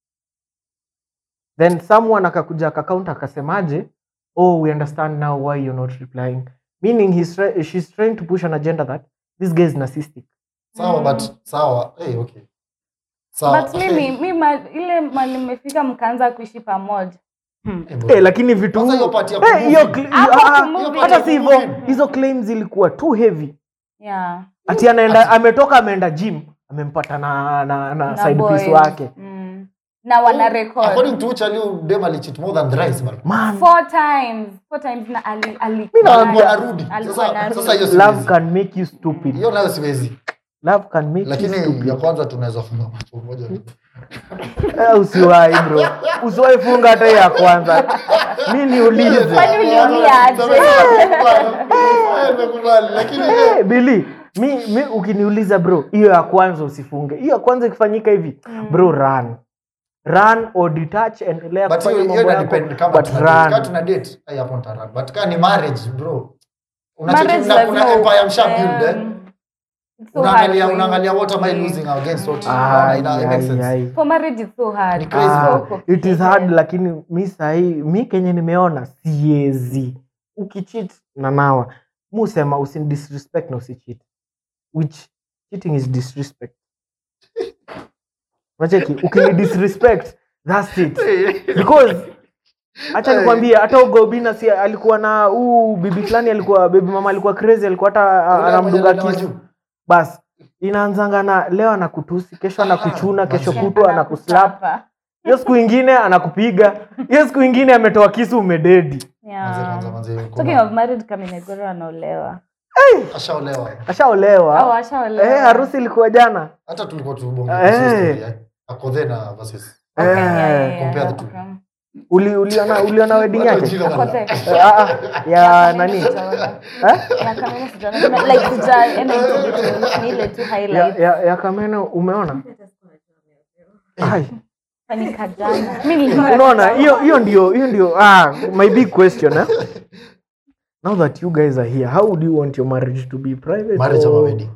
then someone akakuja akakaunt akasemaje oh we understand now why you're not replying meaning he's try she's trying to push an agenda that this guy is narcissistic sawa but sawa hey, okay sawa but mimi mi ma- ile mali mmefika mkaanza kuishi pamoja Hmm. Eh, bro. Eh, lakini vitu Kwanza hiyo part ya Eh, hiyo kumoving. cl- Hapo ah, kumoving. hata si hivyo Kumoving. hizo claims zilikuwa too heavy yeah ati anaenda ametoka ameenda gym amempata na, na, na, Na side boys. piece wake Mm. na wana record according to Ucha Liu dem alicheat more than thrice bro man four times four times na ali ali Mi nawaambia- alikuwa anarudi Alikuwa sasa anarudi. sasa hiyo love siwezi can make you stupid hiyo nayo siwezi love can make you lakini ya stupid kwanza tunaweza funga macho moja Eh, usiwahi bro usiwahi funga hata hiyo ya kwanza mi niulize Kwani uliumia aje? Nimekubali, lakini Eh, bili mi, mi ukiniuliza bro hiyo ya kwanza usifunge hiyo ya kwanza ikifanyika hivi bro run run or detach endelea but kufanya hiyo hiyo mambo ina yako depend kama but tuna date. Kama run tuna date ai hapo nita run but kama ni marriage bro unacheki Marriage na kuna lazima empire msha build eh um, it's so hard unaangalia for you. unaangalia what am I Mm. losing against what Ai, ina- ina- it ai, makes sense. ai. for marriage it's so hard Ni crazy, Ah, bro. it is hard lakini mi sahii mi kenye nimeona siezi ukichit na nawa musema usin disrespect na usichit which cheating is disrespect nacheki ukini disrespect thats it because hacha nikwambie hata ugobina si alikuwa na huu bibi fulani alikuwa baby mama alikuwa crazy alikuwa hata ah, Yule anamdunga mwenye kisu juu. bas inaanzanga na leo anakutusi kesho anakuchuna kesho manzi. kutwa anakuslap Anakuchapa. hiyo siku ingine anakupiga hiyo siku ingine ametoa kisu umededi Manze, manze, Yeah. manze, Talking kuna- of married Kaminegoro anaolewa. ashaolewa Au ashaolewa ashaolewa. eh, harusi ilikuwa jana hata tulikuwa tubonge Eh. kuhusu story, eh. akodhe na versus Okay, Eh, yeah, yeah, yeah, compare the two. okay. uli, uliona, uliona wedding yake Jina Ako bana. there. Eh, ah, ah, ya nani Sijaona. Eh? Ya Kamene sijaona. Kuna- like sijaenda into details, ni ile tu ya, highlight. ya, ya kameno umeona Ai, Fanyika jana. Mimi nilikuwa unaona hiyo hiyo ndio hiyo ndio ah, my big question eh? now that you guys are here how would you want your marriage to be private marriage ama or- wedding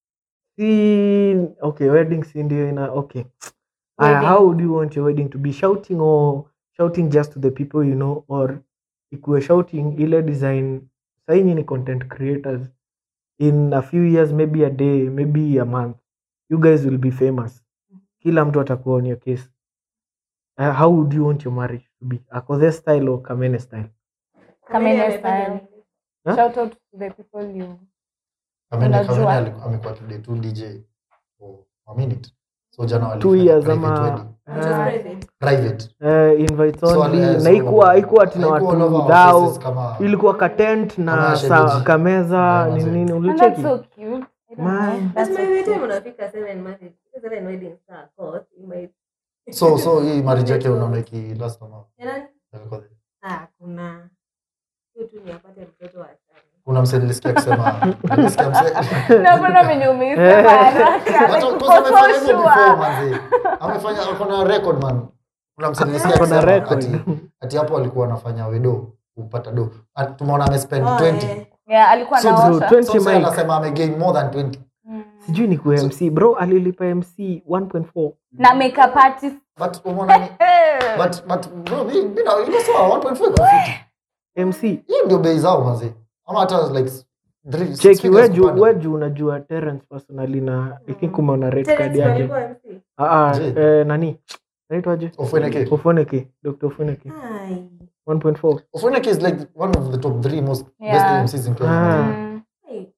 si okay wedding si ndio ina okay Aya, Wedding. how would you want your wedding to be shouting or shouting just to the people you know or ikuwe shouting ile design saini ni content creators in a few years maybe a day maybe a month you guys will be famous kila mtu atakuwa on your case uh, how would you want your marriage to be akodhe style or kamene style Kamene style. Huh? Shout out to the people you Kamene- Unajua. Kamene aliku- amekuwa today tu dj for a minute so jana two walifanya years private ama wedding. uh, private uh, invite So, only eh, na so ikuwa ikuwa tina haikuwa all watu over our dhao faces kama ilikuwa katent Kama na ya sa, shemeji. kameza Yeah, ni manze. nini And that's ulicheki so cute. I don't Man. know. That's so cute. unafika seven marriage seven weddings are caught you might so so hii marriage yake unaona iki last ama Ya nani? alikuwa there? ah kuna hiyo tu ni apate mtoto wa tano kuna mse nilisikia akisema nilisikia mse Na mbona venye umeisema haraka? Hata Like, because uko so amefanya hivyo sure. before manze amefanya ako na record man kuna mse nilisikia Ako na akisema record. ati ati hapo alikuwa anafanya wedo kupata do Ati tumeona amespend Oh, 20 eh. Yeah, alikuwa So, Bro, anaosha. 20 so mse mic. anasema amegain more than 20 Mm. sijui ni ku mc bro alilipa mc 1.4 na makeup artist but umeona ni but but bro mi mi na iko sawa 1.4 iko fiti mc hiyo ndio bei zao manze ama hata like three- six cheki figures weju kupanda. weju unajua terence personally na i think umeona red card Terence yake alikuwa MC. Ah, ah, Je. eh, nani naitwaje Ofweneke. ofoneke dr ofoneke Ai. 1.4 Ofweneke is like one of the top three most Yeah. best MCs in Kenya. Ah. manze. Mm. Ai.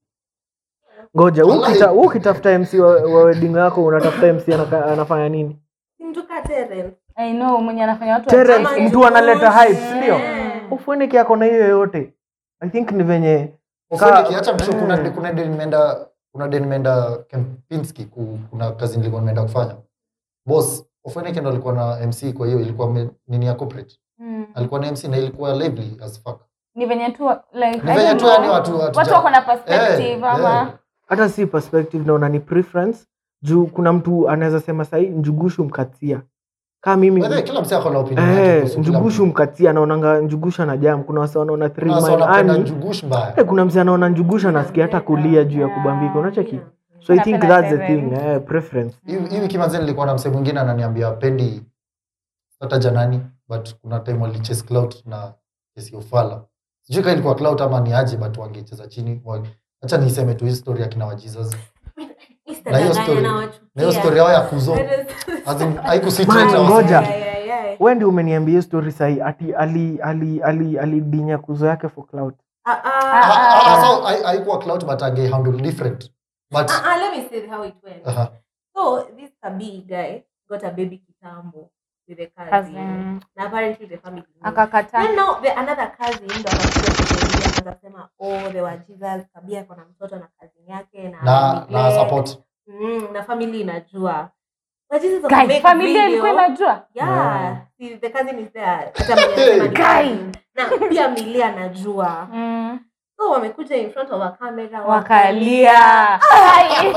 ngoja Wallahi. ukita ukitafuta mc wa, wa wedding yako unatafuta mc anaka, anafanya nini Si mtu ka Terence. I know mwenye anafanya watu Terence, wacheke. mtu analeta hype, si ndio? Eh. ofoneke ako na hiyo yote i think ni venye Ofweneke, Ka- acha msho eh. kuna kuna day nimeenda kuna day nimeenda Kempinski ku, kuna kazi nilikuwa nimeenda kufanya. Boss, Ofweneke ndo alikuwa na MC kwa hiyo ilikuwa me, nini ya corporate. Mm. Alikuwa na MC na ilikuwa lively as fuck. ni venye tu like Ni I venye don't tu know. yani watu watu watu wako na perspective Eh, ama eh. hata si perspective naona ni preference juu kuna mtu anaweza sema sahii njugushu mkatia kaa mimi By the way, kila msee ako na opinion yake eh, kuhusu kila njugushu mtu. mkatia anaonanga njugusha na jam kuna wase wanaona three Kuna wase mile wanapenda ani njugush mbaya eh, kuna mse anaona njugusha nasikia hata kulia juu ya kubambika unacheki so i think Napenda that's the seven. thing eh, preference Hii hii wiki manze nilikuwa na msee mwingine ananiambia pendi hata janani but kuna time walichase clout na kesi ya ufala sijui kama ilikuwa clout ama ni aje but wangecheza chini Wa- acha niseme tu hii story ya kina wa Jesus na hiyo story na hiyo story yao ya kuzo as in haikusita Man, hata wase- ngoja. we ndi umeniambia hiyo story sahi ati ali ali ali alidinya kuzo yake for cloud Ah, ah, ah, so hai- haikuwa clout but ange handle different but let me say how it went. aha, So this Kabi guy got a baby kitambo with a cousin. Cousin. Na apparently the family. knew. akakataa Then now the another cousin ndo akakuja kusaidia akaanza kusema oh they were Jesus Kabi ako na mtoto na cousin yake na na na neglect. support Mm, na family inajua. But Jesus Guy, make familia video. ilikuwa inajua Yeah. See, the cousin is there. Hata mwenye anasema ni Guy. cousin. Na pia Milia anajua. Mm. So wamekuja in front of a camera wakalia Ai.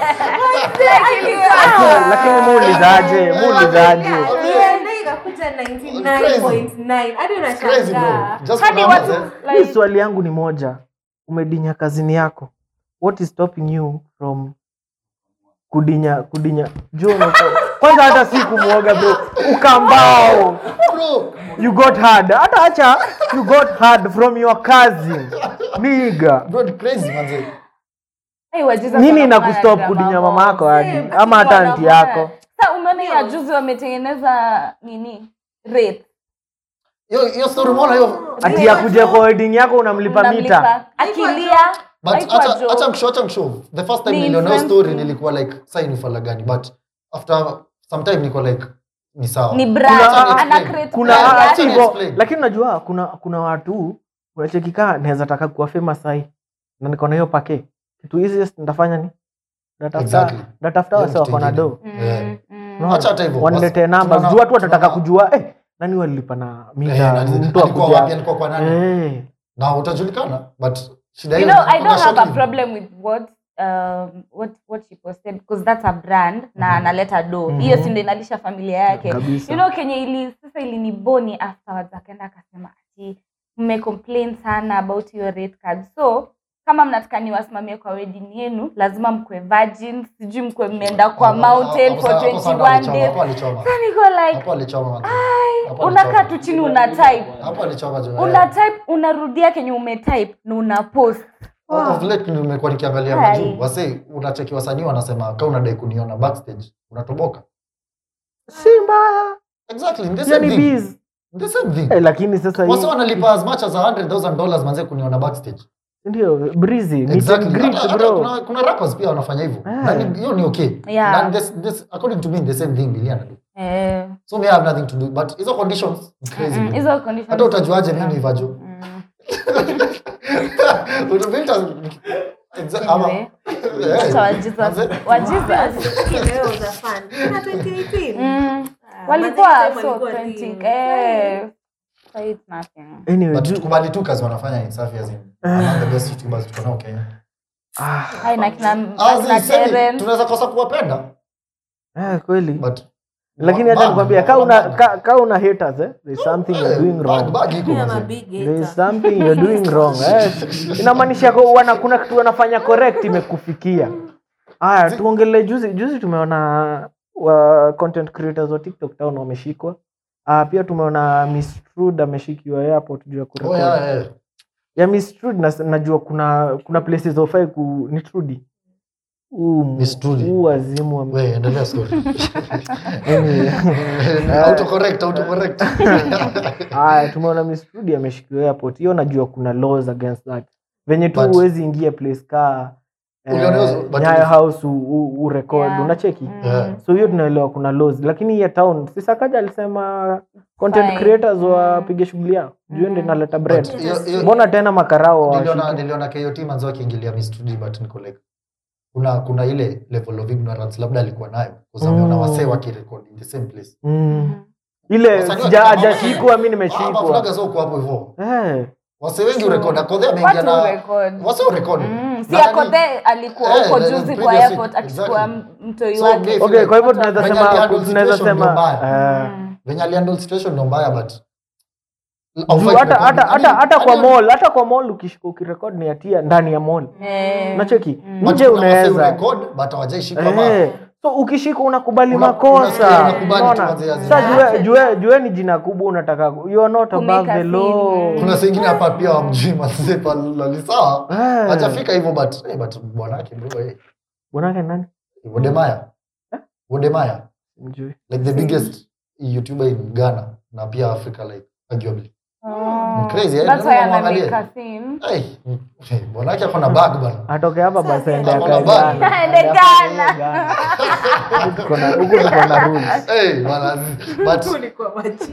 lakini muulizaje muulizaje Alienda ikakuja 99.9 hadi It's crazy bro unashangaa. just Hadi kuna watu mzee- mi like, swali yangu ni moja umedinya kazini yako what is stopping you from kudinya kudinya juu unako- kwanza hata si kumwoga bro ukambao bro you got hard hata acha you got hard from your cousin niga bro ni crazy manze hey, wajiza nini kuna inakustop drama kudinya mob. mama yako hadi Same, ama hata Wana anti mbona? yako Sasa umeona ya juzi wametengeneza nini rate hiyo hiyo story umeona hiyo ati ya kuja kwa wedding yako unamlipa mita Unamlipa. akilia but haikuwa acha joke. acha mshow acha mshow the first time Ni niliona hiyo influence. story nilikuwa like sai ni fala gani but after some time niko like ni sawa ni Kuna- brand Acha ana ni create kuna Yeah, brand acha ati ni hivyo, explain. lakini unajua kuna kuna watu unachekikaa naweza taka kuwa famous sahi na niko na hiyo pake kitu easiest nitafanya ni ndatafuta Exactly. ndatafuta Hiyo wase kitu wako na ingine. do Mm, Yeah. mm. Unaona? Acha hata hivyo, waniletee basi, numbers tunaona- juu watu watataka tunaona- kujua eh, nani walilipa na Eh, mita na- mtu alikuwa wapi akuja alikuwa kwa nani eh. na utajulikana but shida you hiyo know ni- i don't kuna have a shocking. problem with what um, what what she posted because that's a brand na Mhm. analeta do Mhm. hiyo si ndio inalisha familia yake kabisa you know kenye ili sasa iliniboni afterwards akaenda akasema ati mmecomplain sana about your rate card so kama mnataka niwasimamie kwa wedding yenu lazima mkwe virgin sijui mkwe mmeenda kwa Hapo- mountain hapo- for hapo- hapo 21 alichoma, days hapo alichoma. Sasa niko like Hapo alichoma, manze. Hapo unakaa alichoma. tu chini una type Hapo alichoma, jo, una eh. type unarudia kenye umetype na una post Of late nimekuwa nikiangalia Hai. majuu wase unacheki wasanii wanasema ka unadai kuniona backstage unatoboka si mbaya exactly the hiyo same ni thing biz the same thing eh, lakini sasa hii- wase wanalipa as much as 100000 dollars manze kuniona backstage ndio breezy meet and exactly greet, Hata- hata bro kuna, kuna rappers pia wanafanya hivyo Ah. Na ni- hiyo ni okay Yeah. Na this, this, according to me the same thing Biliana do eh, so me I have nothing to do but hizo conditions ni crazy mm, bro. hizo conditions hata utajuaje mimi ni vajo Mm. Utabuild as- exa- ama- Anyway, Eh, acha wa Jesus- manze. wa Jesus. Leo za fun. Tena 2018. Mm. Ah, walikuwa Mazee so walikuwa authentic team. eh so it's nothing anyway but ju- tukubali tu kazi wanafanya ni safi as in among the best youtubers tuko nao Kenya ah, hai na kina As in, na semi, Terence tunaweza kosa kuwapenda eh, kweli but lakini hata bag, nikwambia ka una ka, ka una haters eh there's something you're Eh, doing bag- wrong bag iko Mimi am a manze. big there is hater. something you're doing wrong eh inamaanisha kwa wana kuna kitu wanafanya correct imekufikia haya tuongelee juzi juzi tumeona wa content creators wa TikTok town wameshikwa ah pia tumeona Miss Trude ameshikiwa airport juu ya Oh, kurekodi yeah, yeah. ya Miss Trude na, najua kuna kuna places ofai ku ni Trudy huu Miss Trudy. huu wazimu wa We, endelea story. Anyway. Autocorrect, autocorrect. Haya, tumeona Miss Trudy ameshikiwa airport. Hiyo najua kuna laws against that. Venye tu But- huwezi ingia place ka Uliona hiyo- eh, but- Nyayo House u, u, urecord Yeah. unacheki Mm. Yeah. so hiyo tunaelewa kuna laws lakini hii ya town sisakaja alisema content Fine. creators Mm. wapige shughuli yao juu ndio inaleta bread But hiyo- hiyo- mbona tena makarao niliona hawashiki? niliona KOT manzo akiingilia Miss Trudy but niko like kuna kuna ile level of ignorance labda alikuwa nayo kwa sababu ameona Mm. wasee wakirecord in the same place Mm. ile Wasanii sija wakina- hajashikwa mi Ah, nimeshikwa maflaga zao kwa hapo hivyo Eh, wasee wengi True. urekoda kodhe ameingia watu na record wasee urekodi Mm. Mm, si Na ako nani- there alikuwa Eh, huko the- the juzi kwa previous airport week, akichukua exactly. mtoi So, wake maybe- okay kwa hivyo Venye tunaweza alihandle sema tunaweza situation ndio sema mbaya. eh, Mm. venye alihandle situation ndo mbaya but juu Haufai hata kurekodi. hata hata Hadi- hata kwa hadi- mall hata kwa mall ukishika ukirekod ni hatia ndani ya mall Eh, unacheki mm. but nje kuna wasee unaweza urecord, but hawajaishika ma- Eh, so ukishika unakubali Una- unasikia makosa unakubali tu unaona manze ya sa zina. jue, jue, jue ni jina kubwa unataka ku- you are not above Kumake the a law scene. kuna sengine hapa pia wamjui mazepa lali sawa Eh. hajafika hivyo but eh, but bwanake bro eh bwanake nani Wodemaya Wodemaya Mjui. like the biggest YouTuber in Ghana na pia Africa like arguably Oh. Ni crazy, eh? That's why Ndio ana muangalie. make a scene. hey, eh, bwanake ako na bag bana atoke hapa basi aende Ako na akae bag. Ghana. Aende Aende Ghana. akae Ghana. Huku tuko na- huku tuko na rules. hey, bana but Ulikuwa maji.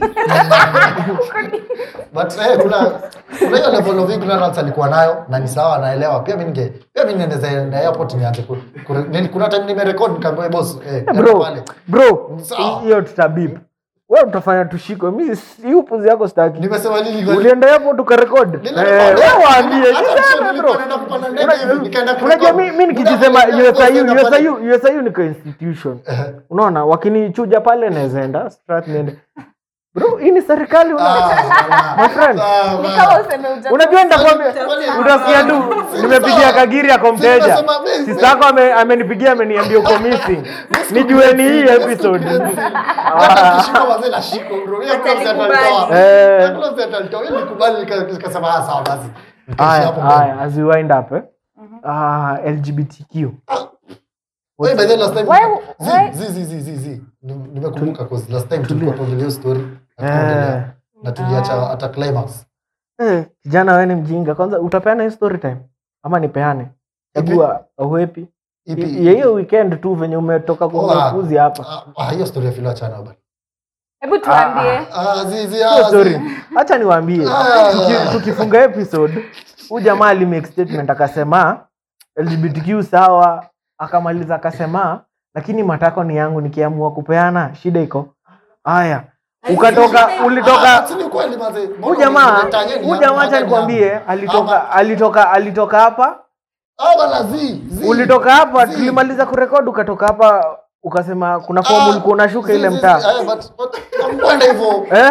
but eh, kuna kuna hiyo level of ignorance alikuwa nayo na ni sawa naelewa pia mimi ninge pia mimi niendeza enda airport nianze ku, ku, nili- kuna time nimerecord nikaambia boss eh Eh, nenda bro pale bro Sawa. hiyo tutabip we utafanya tushikwe mi si- hii upuzi yako staki nimesema nini kwa- ulienda hapo tukarekod Nilirekod. we waambie Hata jiseme, msho bro. nilikuwa naenda kupanda ndege hivi, nikaenda Una- unajua kurekod. mi mi nikijisema Muda mwingine USIU naenda pale. USIU USIU niko institution unaona wakinichuja pale nawezaenda strat niende bro hii ni serikali una- Ah, my friend ah, Ni man. kama useme uja- unajua nitakwambia Kwani- utasikia tu Si nimepigia sawa. kagiri ako Si mteja nimesema mimi- sisako ame- amenipigia ameniambia uko missing nijue ni hii episode Hata nikishika wazee na shiko, bro. Hiyo Hata close nikubali. atalitoa. Eh. Hiyo close atalitoa. Ili nikubali, nika- nikasema, ah, sawa basi. Nikaishi haya hapo mbele. haya as we wind up eh? ah, lgbtq Wait, by the way, last time- Why- Zi, why- zi, zi, zi, zi, zi. Nim- nimekumbuka 'cause last time tulikuwa tuongelea hiyo story na tukaongelea. Eh. na tuliacha hata climax Eh, kijana wewe ni mjinga kwanza utapeana hii story time ama nipeane chagua uhepi Ipi- ya hiyo weekend tu venye umetoka Oh, kwa ah. kuzi hapa Ah, ah, hiyo story ya Philo achana bana. hebu tuambie Ah, zi, zi, Hiyo ah, story zi. hacha niwaambie Ah. Tuki- tukifunga episode huu jamaa alimake statement akasema lgbtq sawa akamaliza akasema lakini matako ni yangu nikiamua kupeana shida iko haya ukatoka Ah, ulitoka si ni kweli manze. huu Mbona jamaa unileta yeye huu ni jamaa yangu, acha hata ni nikwambie yangu. alitoka alitoka alitoka hapa Ah, bana, zi, zi. ulitoka hapa Zi. tulimaliza kurekodi ukatoka hapa ukasema kuna fomu Ah, ulikuwa unashuka zi, ile zi, mtaa zi. Ah, but- but- hamkwenda hivyo. Eh?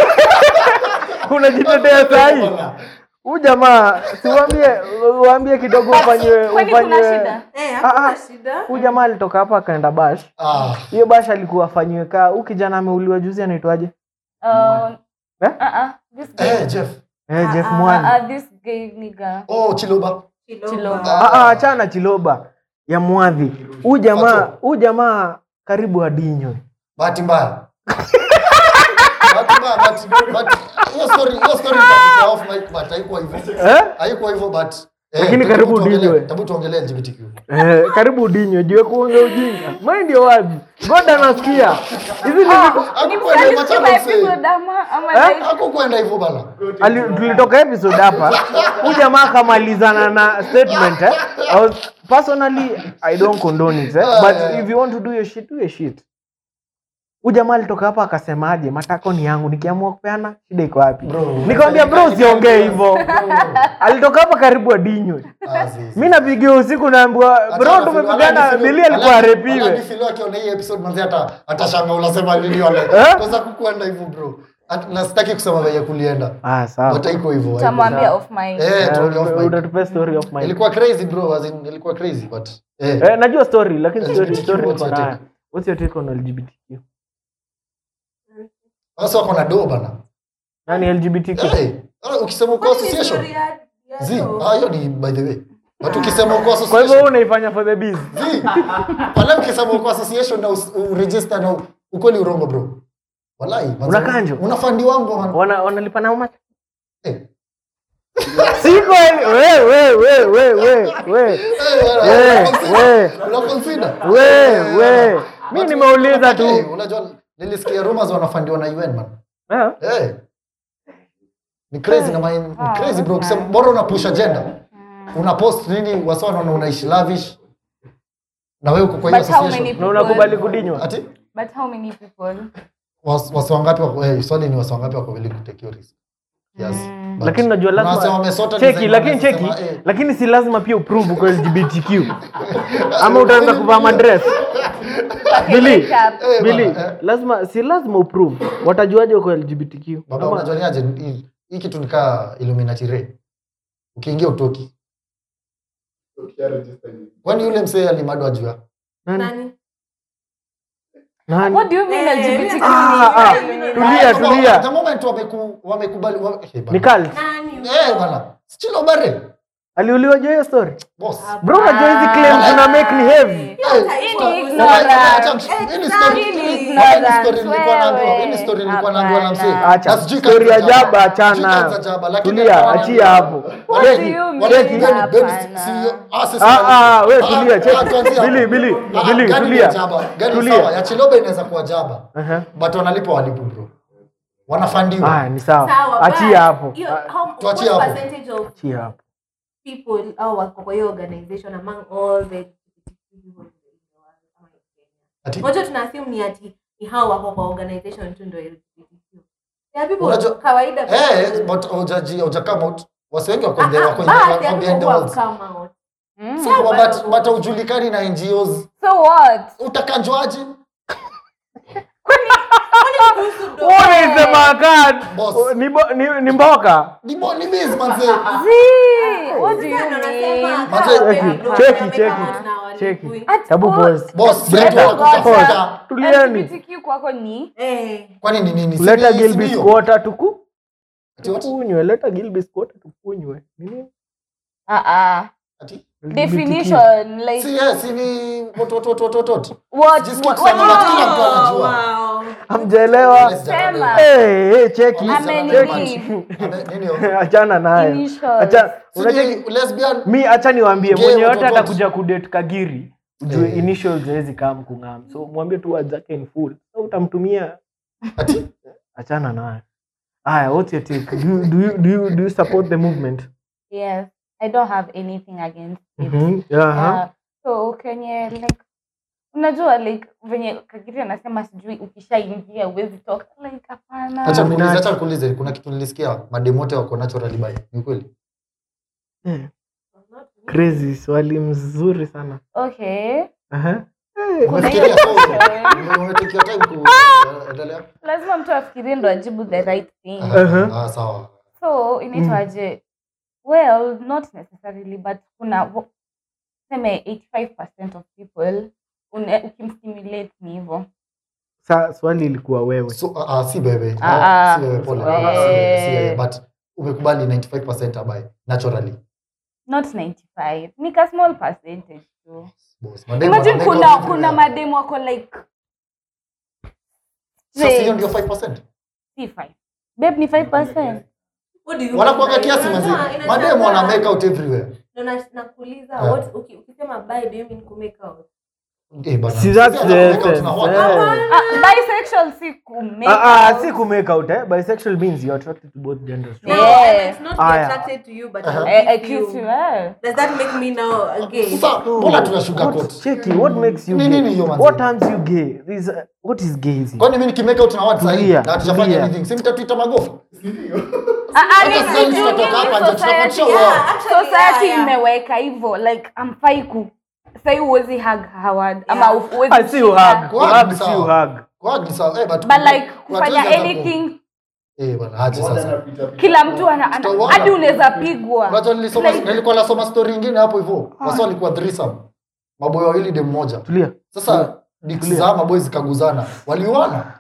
unajitetea sahii Bana. huu jamaa siwambie uambie kidogo ufanywe kwani kuna ufanywe shida Eh, Ah, hakuna ah. shida. huu jamaa alitoka hapa akaenda bash Ah, hiyo bash alikuwa afanyiwe kaa huu kijana ameuliwa juzi anaitwaje Uh, Eh? uh-uh, this guy- eh, Jeff. eh, Jeff Ah, Mwani uh-uh, this gay nigga. Oh, Chiloba. Chiloba. Ah, ah, achana Chiloba ya Mwadhi huu jamaa Fato. huu jamaa karibu adinywe bahati mbaya bahati mbaya but but hiyo story hiyo story nitakupa off mic but haikuwa hivyo eh? haikuwa hivyo but eh, Lakini tabu karibu tuongelee- udinywe. tabu tuongelee LGBTQ Eh, karibu udinywe jue kuongea ujinga mind your words god anasikia hizi ni vitu hakukwenda hivyo Alisikiza machana usee episode ama- ama Eh? like- hakukwenda hivyo bana Ali, tulitoka episode hapa huu jamaa akamalizana na statement eh? I was, personally i don't condone it eh? but if you want to do your shit do your shit huu jamaa alitoka hapa akasemaje matako ni yangu nikiamua kupeana shida iko wapi Bro. nikamwambia bro usiongee hivyo alitoka hapa karibu adinywe Ah, zi, zi. mi napigia usiku naambiwa bro Hata tumepigana Filo- bili alikuwa Alafu- arepiwe alafu Filo akiona hii episode manzi hata atashanga unasema nini wale Eh? kwanza kukwenda hivyo bro At- na sitaki kusema venye kulienda ah sawa but haiko hivyo haiko Utamwambia off mic. Eh, Eh, tuongee off mic. utatupea story of mine ilikuwa crazy bro as in ilikuwa crazy but eh eh, najua story lakini story LGBTQ, story what's niko your nayo take? what's your take on lgbtq sasa wako na do bana nani lgbtq Eh, ah, ukisema uko association zi ah hiyo ni by the way but ukisema uko kwa hivyo association wewe unaifanya for the biz zi pale ukisema uko association na us- uregister na ukweli urongo bro wallahi manze, Una kanjo? una fandi wangu man wana wanalipa na umati eh siko we we we we we we Eh, we una consider we we mi But- nimeuliza tu Eh, unajua nilisikia rumors wanafandiwa na UN man Eh, eh ni crazy na mind ni Ah, crazy bro okay. ukisema bora una push agenda una post nini wasa wanaona unaishi lavish na wewe uko kwa hiyo But how many association na unakubali kudinywa ati But how many people? was- wasi wangapi wako eh, swali ni wasi wangapi wako willing to take your risk kiasi Mm. But lakini unajua unasema lazima wamesota cheki design lakini wanasema, cheki eh, lakini si lazima pia uprove uko lgbtq ama utaanza kuvaa madress bili Makeup. eh, bili bana, eh. lazima si lazima uprove watajuaje uko lgbtq baba Ama- unajua ni aje hii- hii kitu nikaa illuminati ray ukiingia utoki kwani yule msee alimadwa jua nani? Nani? Nani? What do you mean Eh, LGBTQ? Ah, ah, Tulia, tulia tulia the moment wameku- wamekubali wa- eh, bana. ni cult Nani? eh bana still bare aliuliwa juu ya hiyo story boss bro unajua hizi claims una make ni heavy Eh, Hii stop. ni ignorance. Acha- acha- hii ni story- Hii ni hii ni ignorance, story nilikuwa naambiwa- hii ni wewe. story nilikuwa naambiwa na msee. Hapana. Acha. Na sijui Story kama ya za jaba. jaba, achana. Sijui kama za jaba, lakini tulia alikuwa achia ananiambia- hapo What Wale- do you mean? wale- baby- baby, Hapana. si- ah, sisi- Ah, ah, we ah, tulia, ah, check. tuanzie hapo. Bili, Bili, Ah, Bili, gani tulia. ni jaba? Gani Tulia. sawa? ya chiloba inaweza kuwa jaba Aha. but wanalipa walipu bro wanafandiwa Ah, ni sawa Sawa, achia but hapo hiyo- Ah, how- Tuachie what hapo. percentage of achia hapo people au wako kwa hiyo organization among all the LGBTQ people in the world ama in Kenya? Ati? Moja tuna assume ni ati ni hao wako kwa organization tu ndio LGBTQ. There are people Unajua- kawaida Eh, but hujaji- hujakama out. wasi wengi wako Ah, there, ah, wako but there, there wako are behind the people who walls. have come out. Mm. Sawa, But- but haujulikani na NGOs So what? utakanjwaje unaisema kad Boss. ni, bo- ni, ni mboka ni mo- ni biz manze Zee, what do you Sasa ndo nasema, mean? kaa Cheki, wewe bro, cheki, wameka cheki, out na walipui. cheki. At Tabu all. pause. boss Brenda, zetu wanakutafuta pause. tulieni LGBTQ kwako ni Eh, kwani ni nini Si leta ni- si gilbis ndio? water tuku Ati what? tukunywe leta gilbis water tukunywe Nini? ah ah Ati? definition like Si, eh, si ni wot- wot- wot- wot- wot- wot. what Just keep what, saying what that kila mtu anajua. wow. amjelewa Let's jump Sema. on it. hey, hey, cheki Ame cheki nini? Ame- nini yo? achana nayo Initials. Acha- Si unacheki ni lesbian mi acha niwambie Gay, mwenye watu yote watu. atakuja kudate kagiri juu Eh. initials hawezi kam kung'am so mwambie tu ajake in full so utamtumia ati achana nayo haya what's your take do you, do you, do you, do you support the movement yes i don't have anything against it Mhm, yeah, Uh, so kenye like unajua like venye kagiri anasema sijui ukishaingia uwezi toka like hapana acha nikuulize Illuminati. acha nikuulize kuna kitu nilisikia mademote wako naturally bi ni kweli Eh, crazy swali mzuri sana okay Aha. Kuna hiyo Umefikiria so question. umetekia time ku endelea lazima mtu afikirie ndo ajibu the right thing Uh-huh. ah sawa so inaitwaje well not necessarily but kuna wo- seme 85 of people une- ukimstimulate ni hivo sa swali ilikuwa wewe so ah, ah, si bebe Ah, Ah, ah. si bebe pole Eh. Ah, si bebe, si bebe but umekubali 95% abai naturally not 95 ni ka small percentage tu boss mademo imagine wanamake kuna out kuna everywhere. mademu wako like sasa hiyo ndio 5% si 5 babe ni 5 What do you wanakuaga mean by- kiasi Unajua, mazi inashangaa. mademo wana make out everywhere Ndo na- nakuuliza Ah. what uki- ukisema buy do you mean ku make out eh bana Si that's Sisi the hata make out essence, tuna what? eh. Ah, bisexual si ku make Ah, ah, out. si ku make out eh? bisexual means you're attracted to both genders No, Yeah. I meant not be Aya. attracted to you but Uh-huh. I Eh, eh, kiss kiss you. you, eh. Does that make me now a gay? sasa mbona tuna sugar What- coat cheki what makes you Ni gay? nini hiyo manzi? what turns you gay This, uh, what is gayism kwani mimi nikimake out na watu sahihi Tulia, na hatujafanya tulia. anything si mtatuita magofu Ah, ah, Hata ni- sasa ni- hivi ni- tutatoka ni hapa nje, society- tutakuwa show yeah, wao. Actually, society yeah, yeah. imeweka hivyo like amfai ku sai uwezi hug howard ama Yeah. uwezi Ah, si uhug shika. Kwa- uhug si sawa. uhug Kwa ni sawa eh but but like watu kufanya wengi hata- anything eh bana aje sasa kila mtu ana- ana- Tutaona. hadi unaweza pigwa unajua nilisoma Like- nilikuwa nasoma story nyingine hapo hivyo wasa walikuwa threesome maboy wawili dem mmoja tulia sasa dicks za maboy zikaguzana waliuana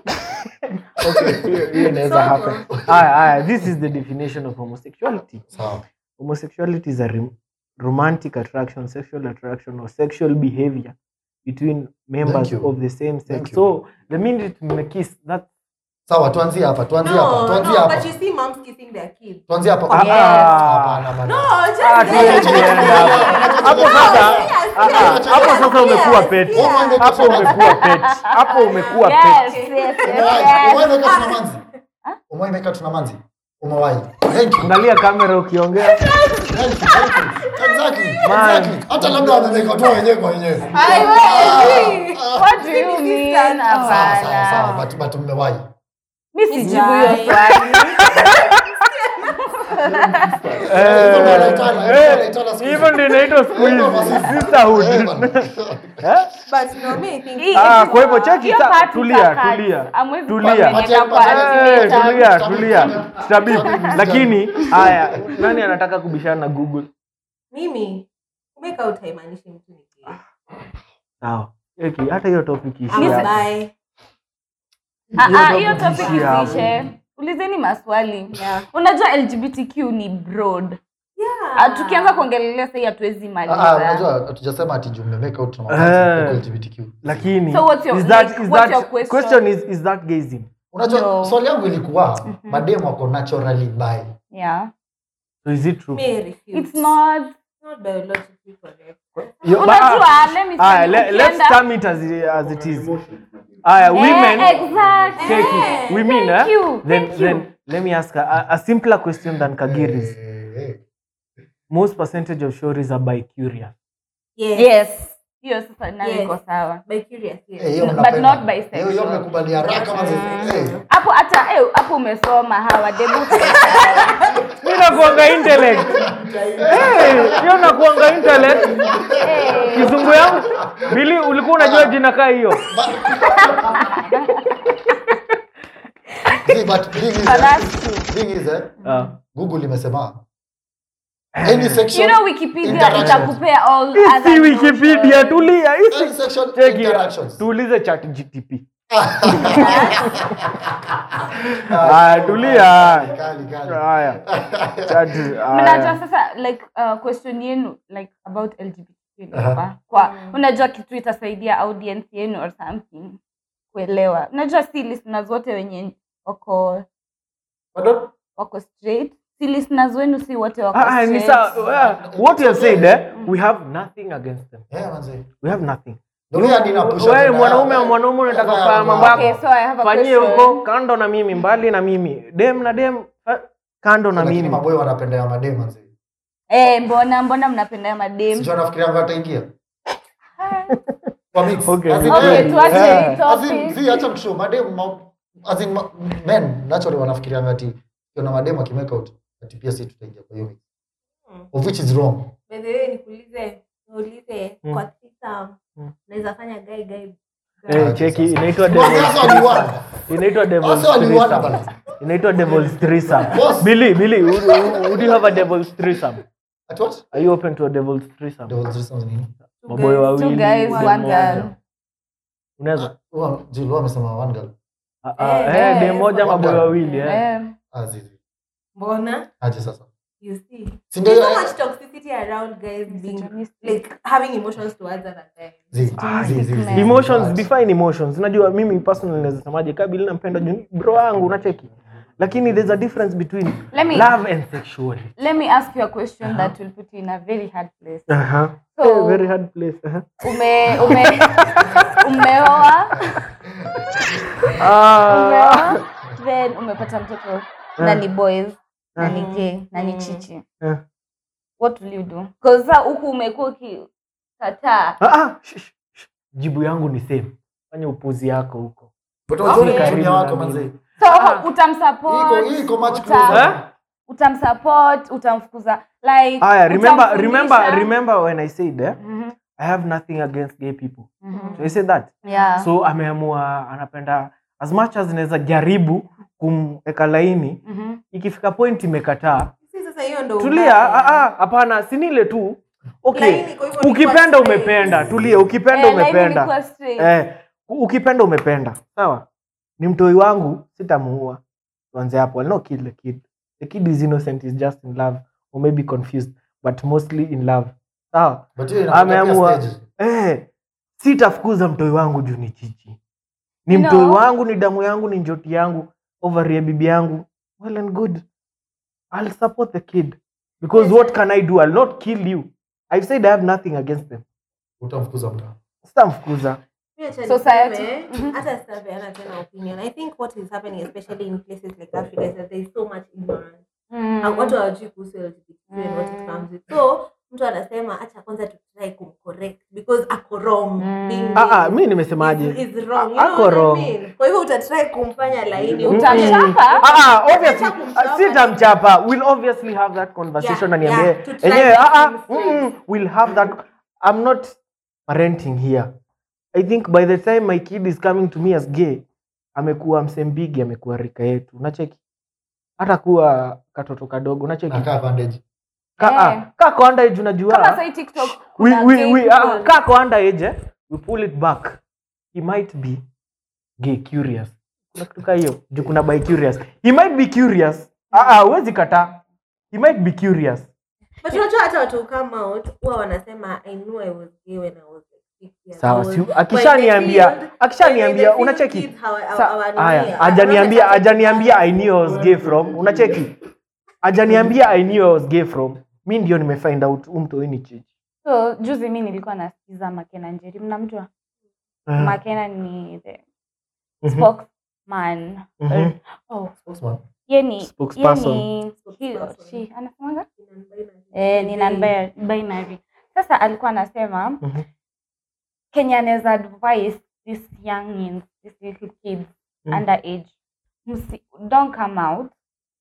Hiyo- hiyo inaweza happen aya aya this is the definition of homosexuality sawa homosexuality is a rom- romantic attraction sexual attraction or sexual behavior between members you. of the same Thank sex you. so the minute mmekiss that sawa tuanzie hapa tuanzie No, hapa tuanzie no, hapa but you see moms kissing their kids. tuanzie hapa Ah, Yes. hapana bana No, just Ah, tuende say- tuende hapo. hapo sasa ah, ah, hapo sasa umekuwa pet Yes, yes. hapo umekuwa pet hapo umekuwa yes, pet yes, yes, Umewahi? yes. Umewahi weka tuna manzi umewahi weka tuna manzi umewahi thank you angalia kamera ukiongea Thank you, thank you. Exactly, Man. exactly. hata labda wamemeka tu wenyewe kwa wenyewe What do you mean? Sawa, sawa, sawa, Hapana. but- but mmewahi Mi sijibu Sijai. hiyo swali. Hivyo ndio wanaitana, hivyo Eh, wanaitana siku hizi. hivyo ndio inaitwa siku hizi Hivyo masisi. sisterhood Eh, bana. Eh? But no, me, I think Hii- Ah, kwa hivyo cheki hiyo sa- part tulia utakat. tulia Hamwezi tulia kuwapeleka kwa Eh, Eh, ultimatum. tulia Tabibu, tulia tabibu, tabibu tabibu, lakini haya nani anataka kubishana na google mimi kumeka out haimaanishi mtu ni gay. sawa Eki, hata hiyo topic ishi Ama hapa. bi. Ah, Hiyo ah, topic hiyo topic ishi hapo. isiishe ulizeni maswali Yeah. unajua lgbtq ni broad Yeah. Ah, tukianza kuongelelea sahii hatuwezi Ah, ah, maliza unajua hatujasema ati juu mmemake out na Eh. mapenzi huko LGBTQ. lakini So what's your- is that, like, is what's that, your question? question is, is that gazing unajua No. swali yangu ilikuwa mademu wako naturally bi yeah so is it true Me, I refuse. it's not It's not biologically correct. Yo- unajua ba- let me Aya, tell you, le- let's ukienda- term it as, it- as it is aya women Eh, exactly. take it women Thank eh? you, then thank you. then let me ask a, a simpler question than kagiri's Eh, eh. most percentage of shories are bi curious Yes. yes hiyo sasa nayo Yes. iko sawa By curious, yes. Eh, hiyo But mnapenda. not bisexual. Hiyo- hiyo mmekubali haraka manze. Eh. hapo hata eh, hapo umesoma hawa debu mi nakuanga intellect Eh, hiyo nakuanga intellect kizungu yangu bili ulikuwa unajua jina kaa hiyo See, but thing is, Oh, eh, that's true. thing is, eh, Ah. google imesema any you sexual know wikipedia interactions. itakupea all Hii si other wikipedia notions. tulia hii si- Any sexual Cheki, interactions. tuulize chat gtp Aya, tulia Kali, kali. haya chat mnajua haya. sasa like uh, question yenu like about lgbtq Aha. uh kwa unajua kitu itasaidia audience yenu or something kuelewa unajua si listeners wote wenye wako Pardon? wako straight si listeners wenu si wote wako Ah, ah, ni straight. sawa. Yeah, what you have said eh, we have nothing against them Eh, manze. we have nothing Ndio mimi hadi napush Wewe agenda mwanaume yao. wa mwanaume unataka Eh, kufanya eh, mambo yako. Okay, so I have a fanyie question. huko kando na mimi mbali na mimi dem na dem fa- kando na Lakini mimi maboy wanapenda ya madem manze. Eh, mbona mbona mnapenda madem Sijui anafikiria ngo ataingia. Kwa mix. Okay, As in, okay, eh, okay tuache Yeah. hii as in, topic zi, acha mtushow, madem ma- as in, ma- men naturally wanafikiria ati kiona madem akimake out ati pia si tutaingia kwa hiyo mix. Of which is wrong. By the way, nikuulize niulize Mm. kwa threesome, Mm. naweza fanya guy guy Eh, cheki inaitwa Boss, devil's sasa waliwana. inaitwa devil's Sasa waliwana threesome bana. inaitwa devil's threesome Boss. Billy Billy would, would you have a devil's threesome At what? are you open to a devil's threesome Devil's threesome ni nini? maboy wawili two guys dem one moja. girl unaweza Huwa- Jill, huwa amesema one girl. Ah, ah, Eh, eh, eh, dem moja one maboy girl. wawili eh. Eh, Ah, zizi. mbona Aje sasa. you see Si ndio there's so hiyo- much toxicity around guys being Misogynistic. like having emotions towards other guys Zi, Ah, zi, zi, zi, men. zi. emotions But- define emotions unajua mimi personally naweza semaje kabili nampenda juu ni bro wangu unacheki lakini there's a difference between Let me- love and sexuality let me ask you a question that will put you in a very hard place uh-huh. So- Eh, very hard place uh-huh. ume ume umeoa ah, umeoa then umepata mtoto na ni boys na ni gay na ni chichi Eh. what will you do because sa huku umekuwa ukikataa ah, ah, shh, shh, shh. jibu yangu ni same fanya upuzi yako huko But wazuri Okay. kutumia Karibu wako na manze. mimi. so Ah. utamsupport Iko- iko much uta- closer. Eh? utamsupport utamfukuza like aya remember utamfundisha. remember remember when i said eh, Mhm, i have nothing against gay people mhm. so i said that yeah so ameamua anapenda as much as inaweza jaribu kumweka laini Mhm. ikifika point imekataa si sasa hiyo ndo tulia ubaya. ah, ah, hapana sinile tu okay Laini, kwa hivyo ni ukipenda kwa straight. umependa tulia ukipenda Eh, like umependa ilikuwa straight. eh, u- ukipenda umependa sawa ni mtoi wangu sitamuua tuanze hapo I'll not kill the kid the kid is innocent is just in love or maybe confused but mostly in love sawa But hiyo inakuwa pia Ameamua. stage. eh, sitafukuza mtoi wangu juu ni chichi ni You mtoi know- wangu ni damu yangu ni njoti yangu over ya bibi yangu well and good i'll support the kid because what can i do i'll not kill you i've said i have nothing against them Utamfukuza mtu. sitamfukuza Pia cha Society. niseme, Mhm. hata sitapeana tena opinion i think what is happening especially in places like africa is that there is so much ignorance Mm. Na watu hawajui kuhusu LGBTQ and what it comes with so mtu anasema acha kwanza tutry kumcorrect because ako wrong Mm. being Ah, ah, gay mi nimesemaje is, is wrong. You Ako know what I wrong. mean? kwa hivyo utatry kumfanya laini Utamchapa? Ah, ah, obviously, Acha kumchapa. ah, sitamchapa we'll obviously have that conversation Yeah, na niambie yeah, to try enyewe make ah, ah, him straight. mm, we'll have that i'm not parenting here i think by the time my kid is coming to me as gay amekuwa msembigi amekuwa rika yetu unacheki hata kuwa katoto kadogo unacheki nakaa bandage ka, Eh. ah, ka kwa underage kama unajua sai tiktok we, kuna we, gay we, ah, people. ka kwa underage eh, we pull it back he might be gay curious kuna kitu kaa hiyo juu kuna by curious he might be curious ah ah huwezi kataa he might be curious but unajua hata watu come out huwa wanasema i knew i was gay when i was like six years sawa old." si But akishaniambia in the field- akishaniambia when in the unacheki field kids hawa- Sa- hawa- hawanini, haya hawana ajaniambia touch ajaniambia i knew i was gay from unacheki ajaniambia i knew i was gay from mi ndio nimefind out umtoini chichi so juzi mi nilikuwa nasikiza makena njeri mnamjua Ah, makena ni the mhm, spokesman mhm. oh Spokesman. ye ni ye Spokesperson. ni he or Spokesperson. she anasemanga Binary. eh, ni non binary sasa alikuwa anasema Mhm. kenya anaweza advise this young this little kids Mm. underage msi, don't come out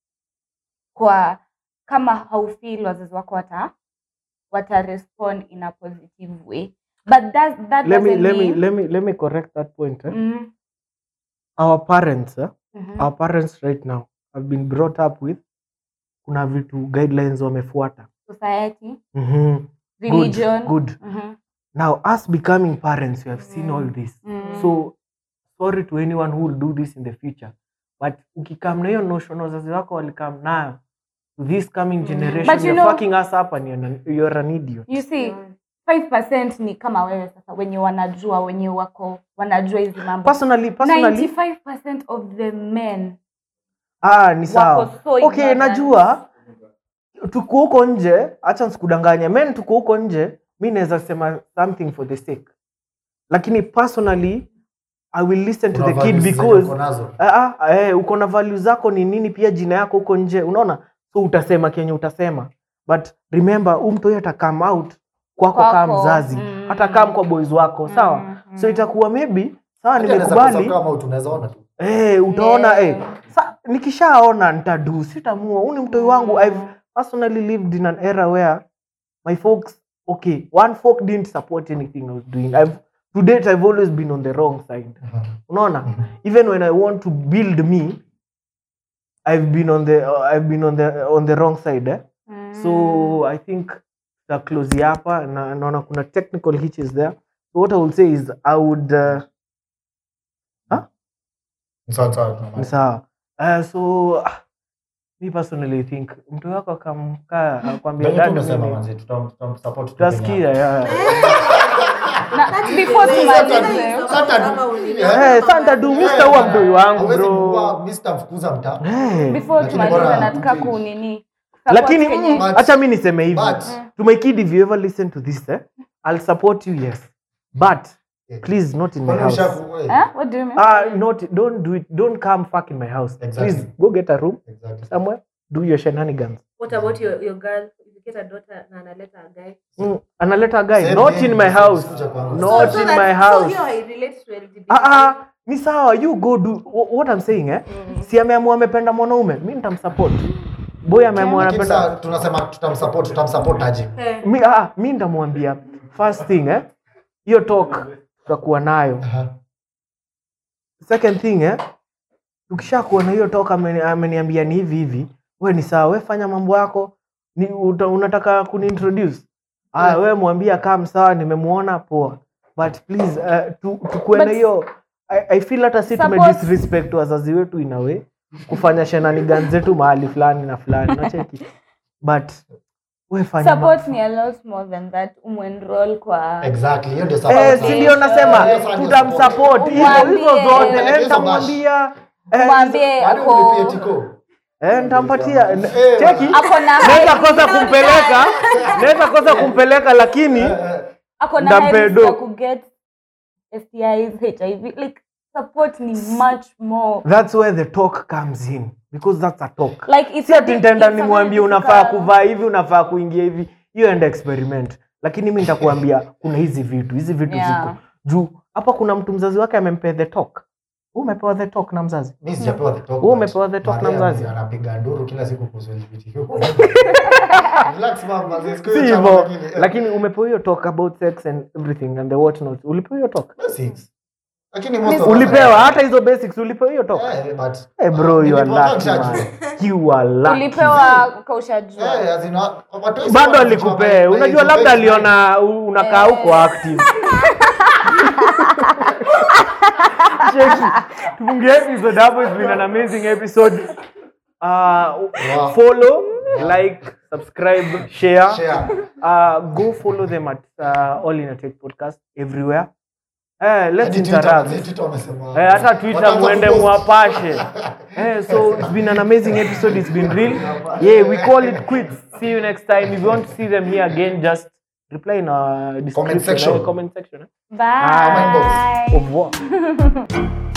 kwa kama haufeel wazazi wako wata wata respond in a positive way but that, that let me doesn't let me mean let me let me correct that point eh? mm, our parents eh? mhm. our parents right now have been brought up with kuna vitu guidelines wamefuata society mm-hmm. religion good. Mhm, now us becoming parents we have seen all this mm. so sorry to anyone who will do this in the future but ukikam na hiyo notion wazazi wako walikam nayo to this coming generation But you you're know- fucking us up and you're, an, you're an idiot you see 5% ni kama wewe sasa wenye wanajua wenye wako wanajua hizi mambo personally personally 95% of the men ah ni sawa so okay ignorant. najua tuko huko nje hacha nsikudanganya men tuko huko nje mi naweza sema something for the sake lakini personally i will listen to Kuna the kid values zenye because uko nazo. Ah, ah, eh, uko na value zako ni nini pia jina yako huko nje unaona so utasema kenye utasema but remember huu mtu huyo atakam out kwako Kwako, kama mzazi mm. atakam kwa boys wako sawa Mm, so mm. itakuwa maybe sawa Hata anaweza nimekubali kosa kama tunaweza ona tu eh, utaona Yeah. eh, sa, nikishaona nitadu sitamua huu ni mtoi wangu i've personally lived in an era where my folks okay one folk didn't support anything i was doing I've, to date i've always been on the wrong side unaona even when i want to build me i've been on the uh, i've been on the on the wrong side eh? Mm. so i think ta close hapa na naona kuna technical hitches there so what i will say is i would uh, Sawa, sawa, tunamaliza. ni sawa uh, so ah, me personally think mtu wako akamkaa akwambia Venye tu "Dad, umesema mimi-" manzi, tutam- tutamsupport tu tutasikia Kenya. yeah. Na- before Sasa- tumalize Sasa- Kama ulini- Eh, sasa nitadu Mr. huwa mtoi wangu Hawezi bro kuwa Mr. mfukuza mtaa Eh. before Lakini tumalize bora- nataka kunini lakini support Kenya. mm, acha mi niseme hivi But- to my kid if you ever listen to this eh, i'll support you yes but Yeah. please not in my Kwani house ushaku- eh, Huh? What do you mean? ah not don't do it don't come fuck in my house Exactly. please go get a room exactly. somewhere do your shenanigans What about your, your girl? If you get a daughter na analeta a guy. mm, analeta a guy Same not here, in my same house kuja kwangu. not So in that- my so house hiyo hairelate to LGBT. ah ah ni sawa you go do wh- what i'm saying eh si ameamua amependa mwanaume mi nitamsupport boy ameamua Lakini anapenda sasa tunasema tutamsupport tutamsupport aje Eh, mi, ah, mi nitamwambia first thing eh hiyo talk tutakuwa nayo Aha. second thing eh tukishakuwa na hiyo talk ameni- ameniambia ni hivi hivi we ni sawa we fanya mambo yako ni uta, unataka kuniintroduce aya we mwambia kam sawa nimemuona poa but please uh, tu, tukuwe na But- hiyo I, I feel hata si tume Suppose- disrespect wazazi wetu in a way kufanya shenanigan zetu mahali fulani na fulani nacheki but we fanya ma- support ni a lot more than that umenroll kwa Exactly, hiyo ndio Eh, support. si ndio nasema Yes, ndio tutamsupport hizo Umwambie. hizo zote Umwambie eh, hizo nitamwambia eh, mwambie Hadi ako umlipie tiko. eh, nitampatia Eh, cheki ako na naweza high- kosa kumpeleka naweza kosa kumpeleka lakini Eh, eh, ako na Ndampe high risk do. ya kuget STIs HIV like support ni much more that's where the talk comes in because that's a talk like it's si a ati bit- nitaenda it's a nimwambie very unafaa difficult- kuvaa hivi unafaa kuingia hivi hiyo enda experiment lakini mi nitakuambia kuna hizi vitu hizi vitu Yeah. ziko juu hapa kuna mtu mzazi wake amempea the talk Wewe umepewa the talk na mzazi mi sijapewa the talk, Wewe but umepewa the talk na Maria mzazi? anapiga nduru kila siku kuhusu LGBTQ. Relax mama, siku si hiyo chama hivyo lakini, eh, lakini umepewa hiyo talk about sex and everything and the what not ulipewa hiyo talk basics. Lakini most of us ulipewa are- hata hizo basics ulipewa hiyo talk Eh, but- hey bro you are Nilipewa lucky contract. man you are lucky ulipewa kaushajua Eh, as in, wa- watu wengi bado wanajua alikupee by- by unajua the labda best aliona u- unakaa Eh. huko active Cheki, tufungie episode hapo it's been an amazing episode uh, Wow. follow like subscribe share, Share. Uh, go follow them at uh, all in a tech podcast everywhere eh, let's Hadi Twitter, interact hadi Twitter wamesema- Eh, hata twitter wataanza muende kupost. mwapashe eh, so it's been an amazing episode it's been real yeah we call it quits see you next time if you want to see them here again just reply in our description section. eh, comment section eh. bye Au revoir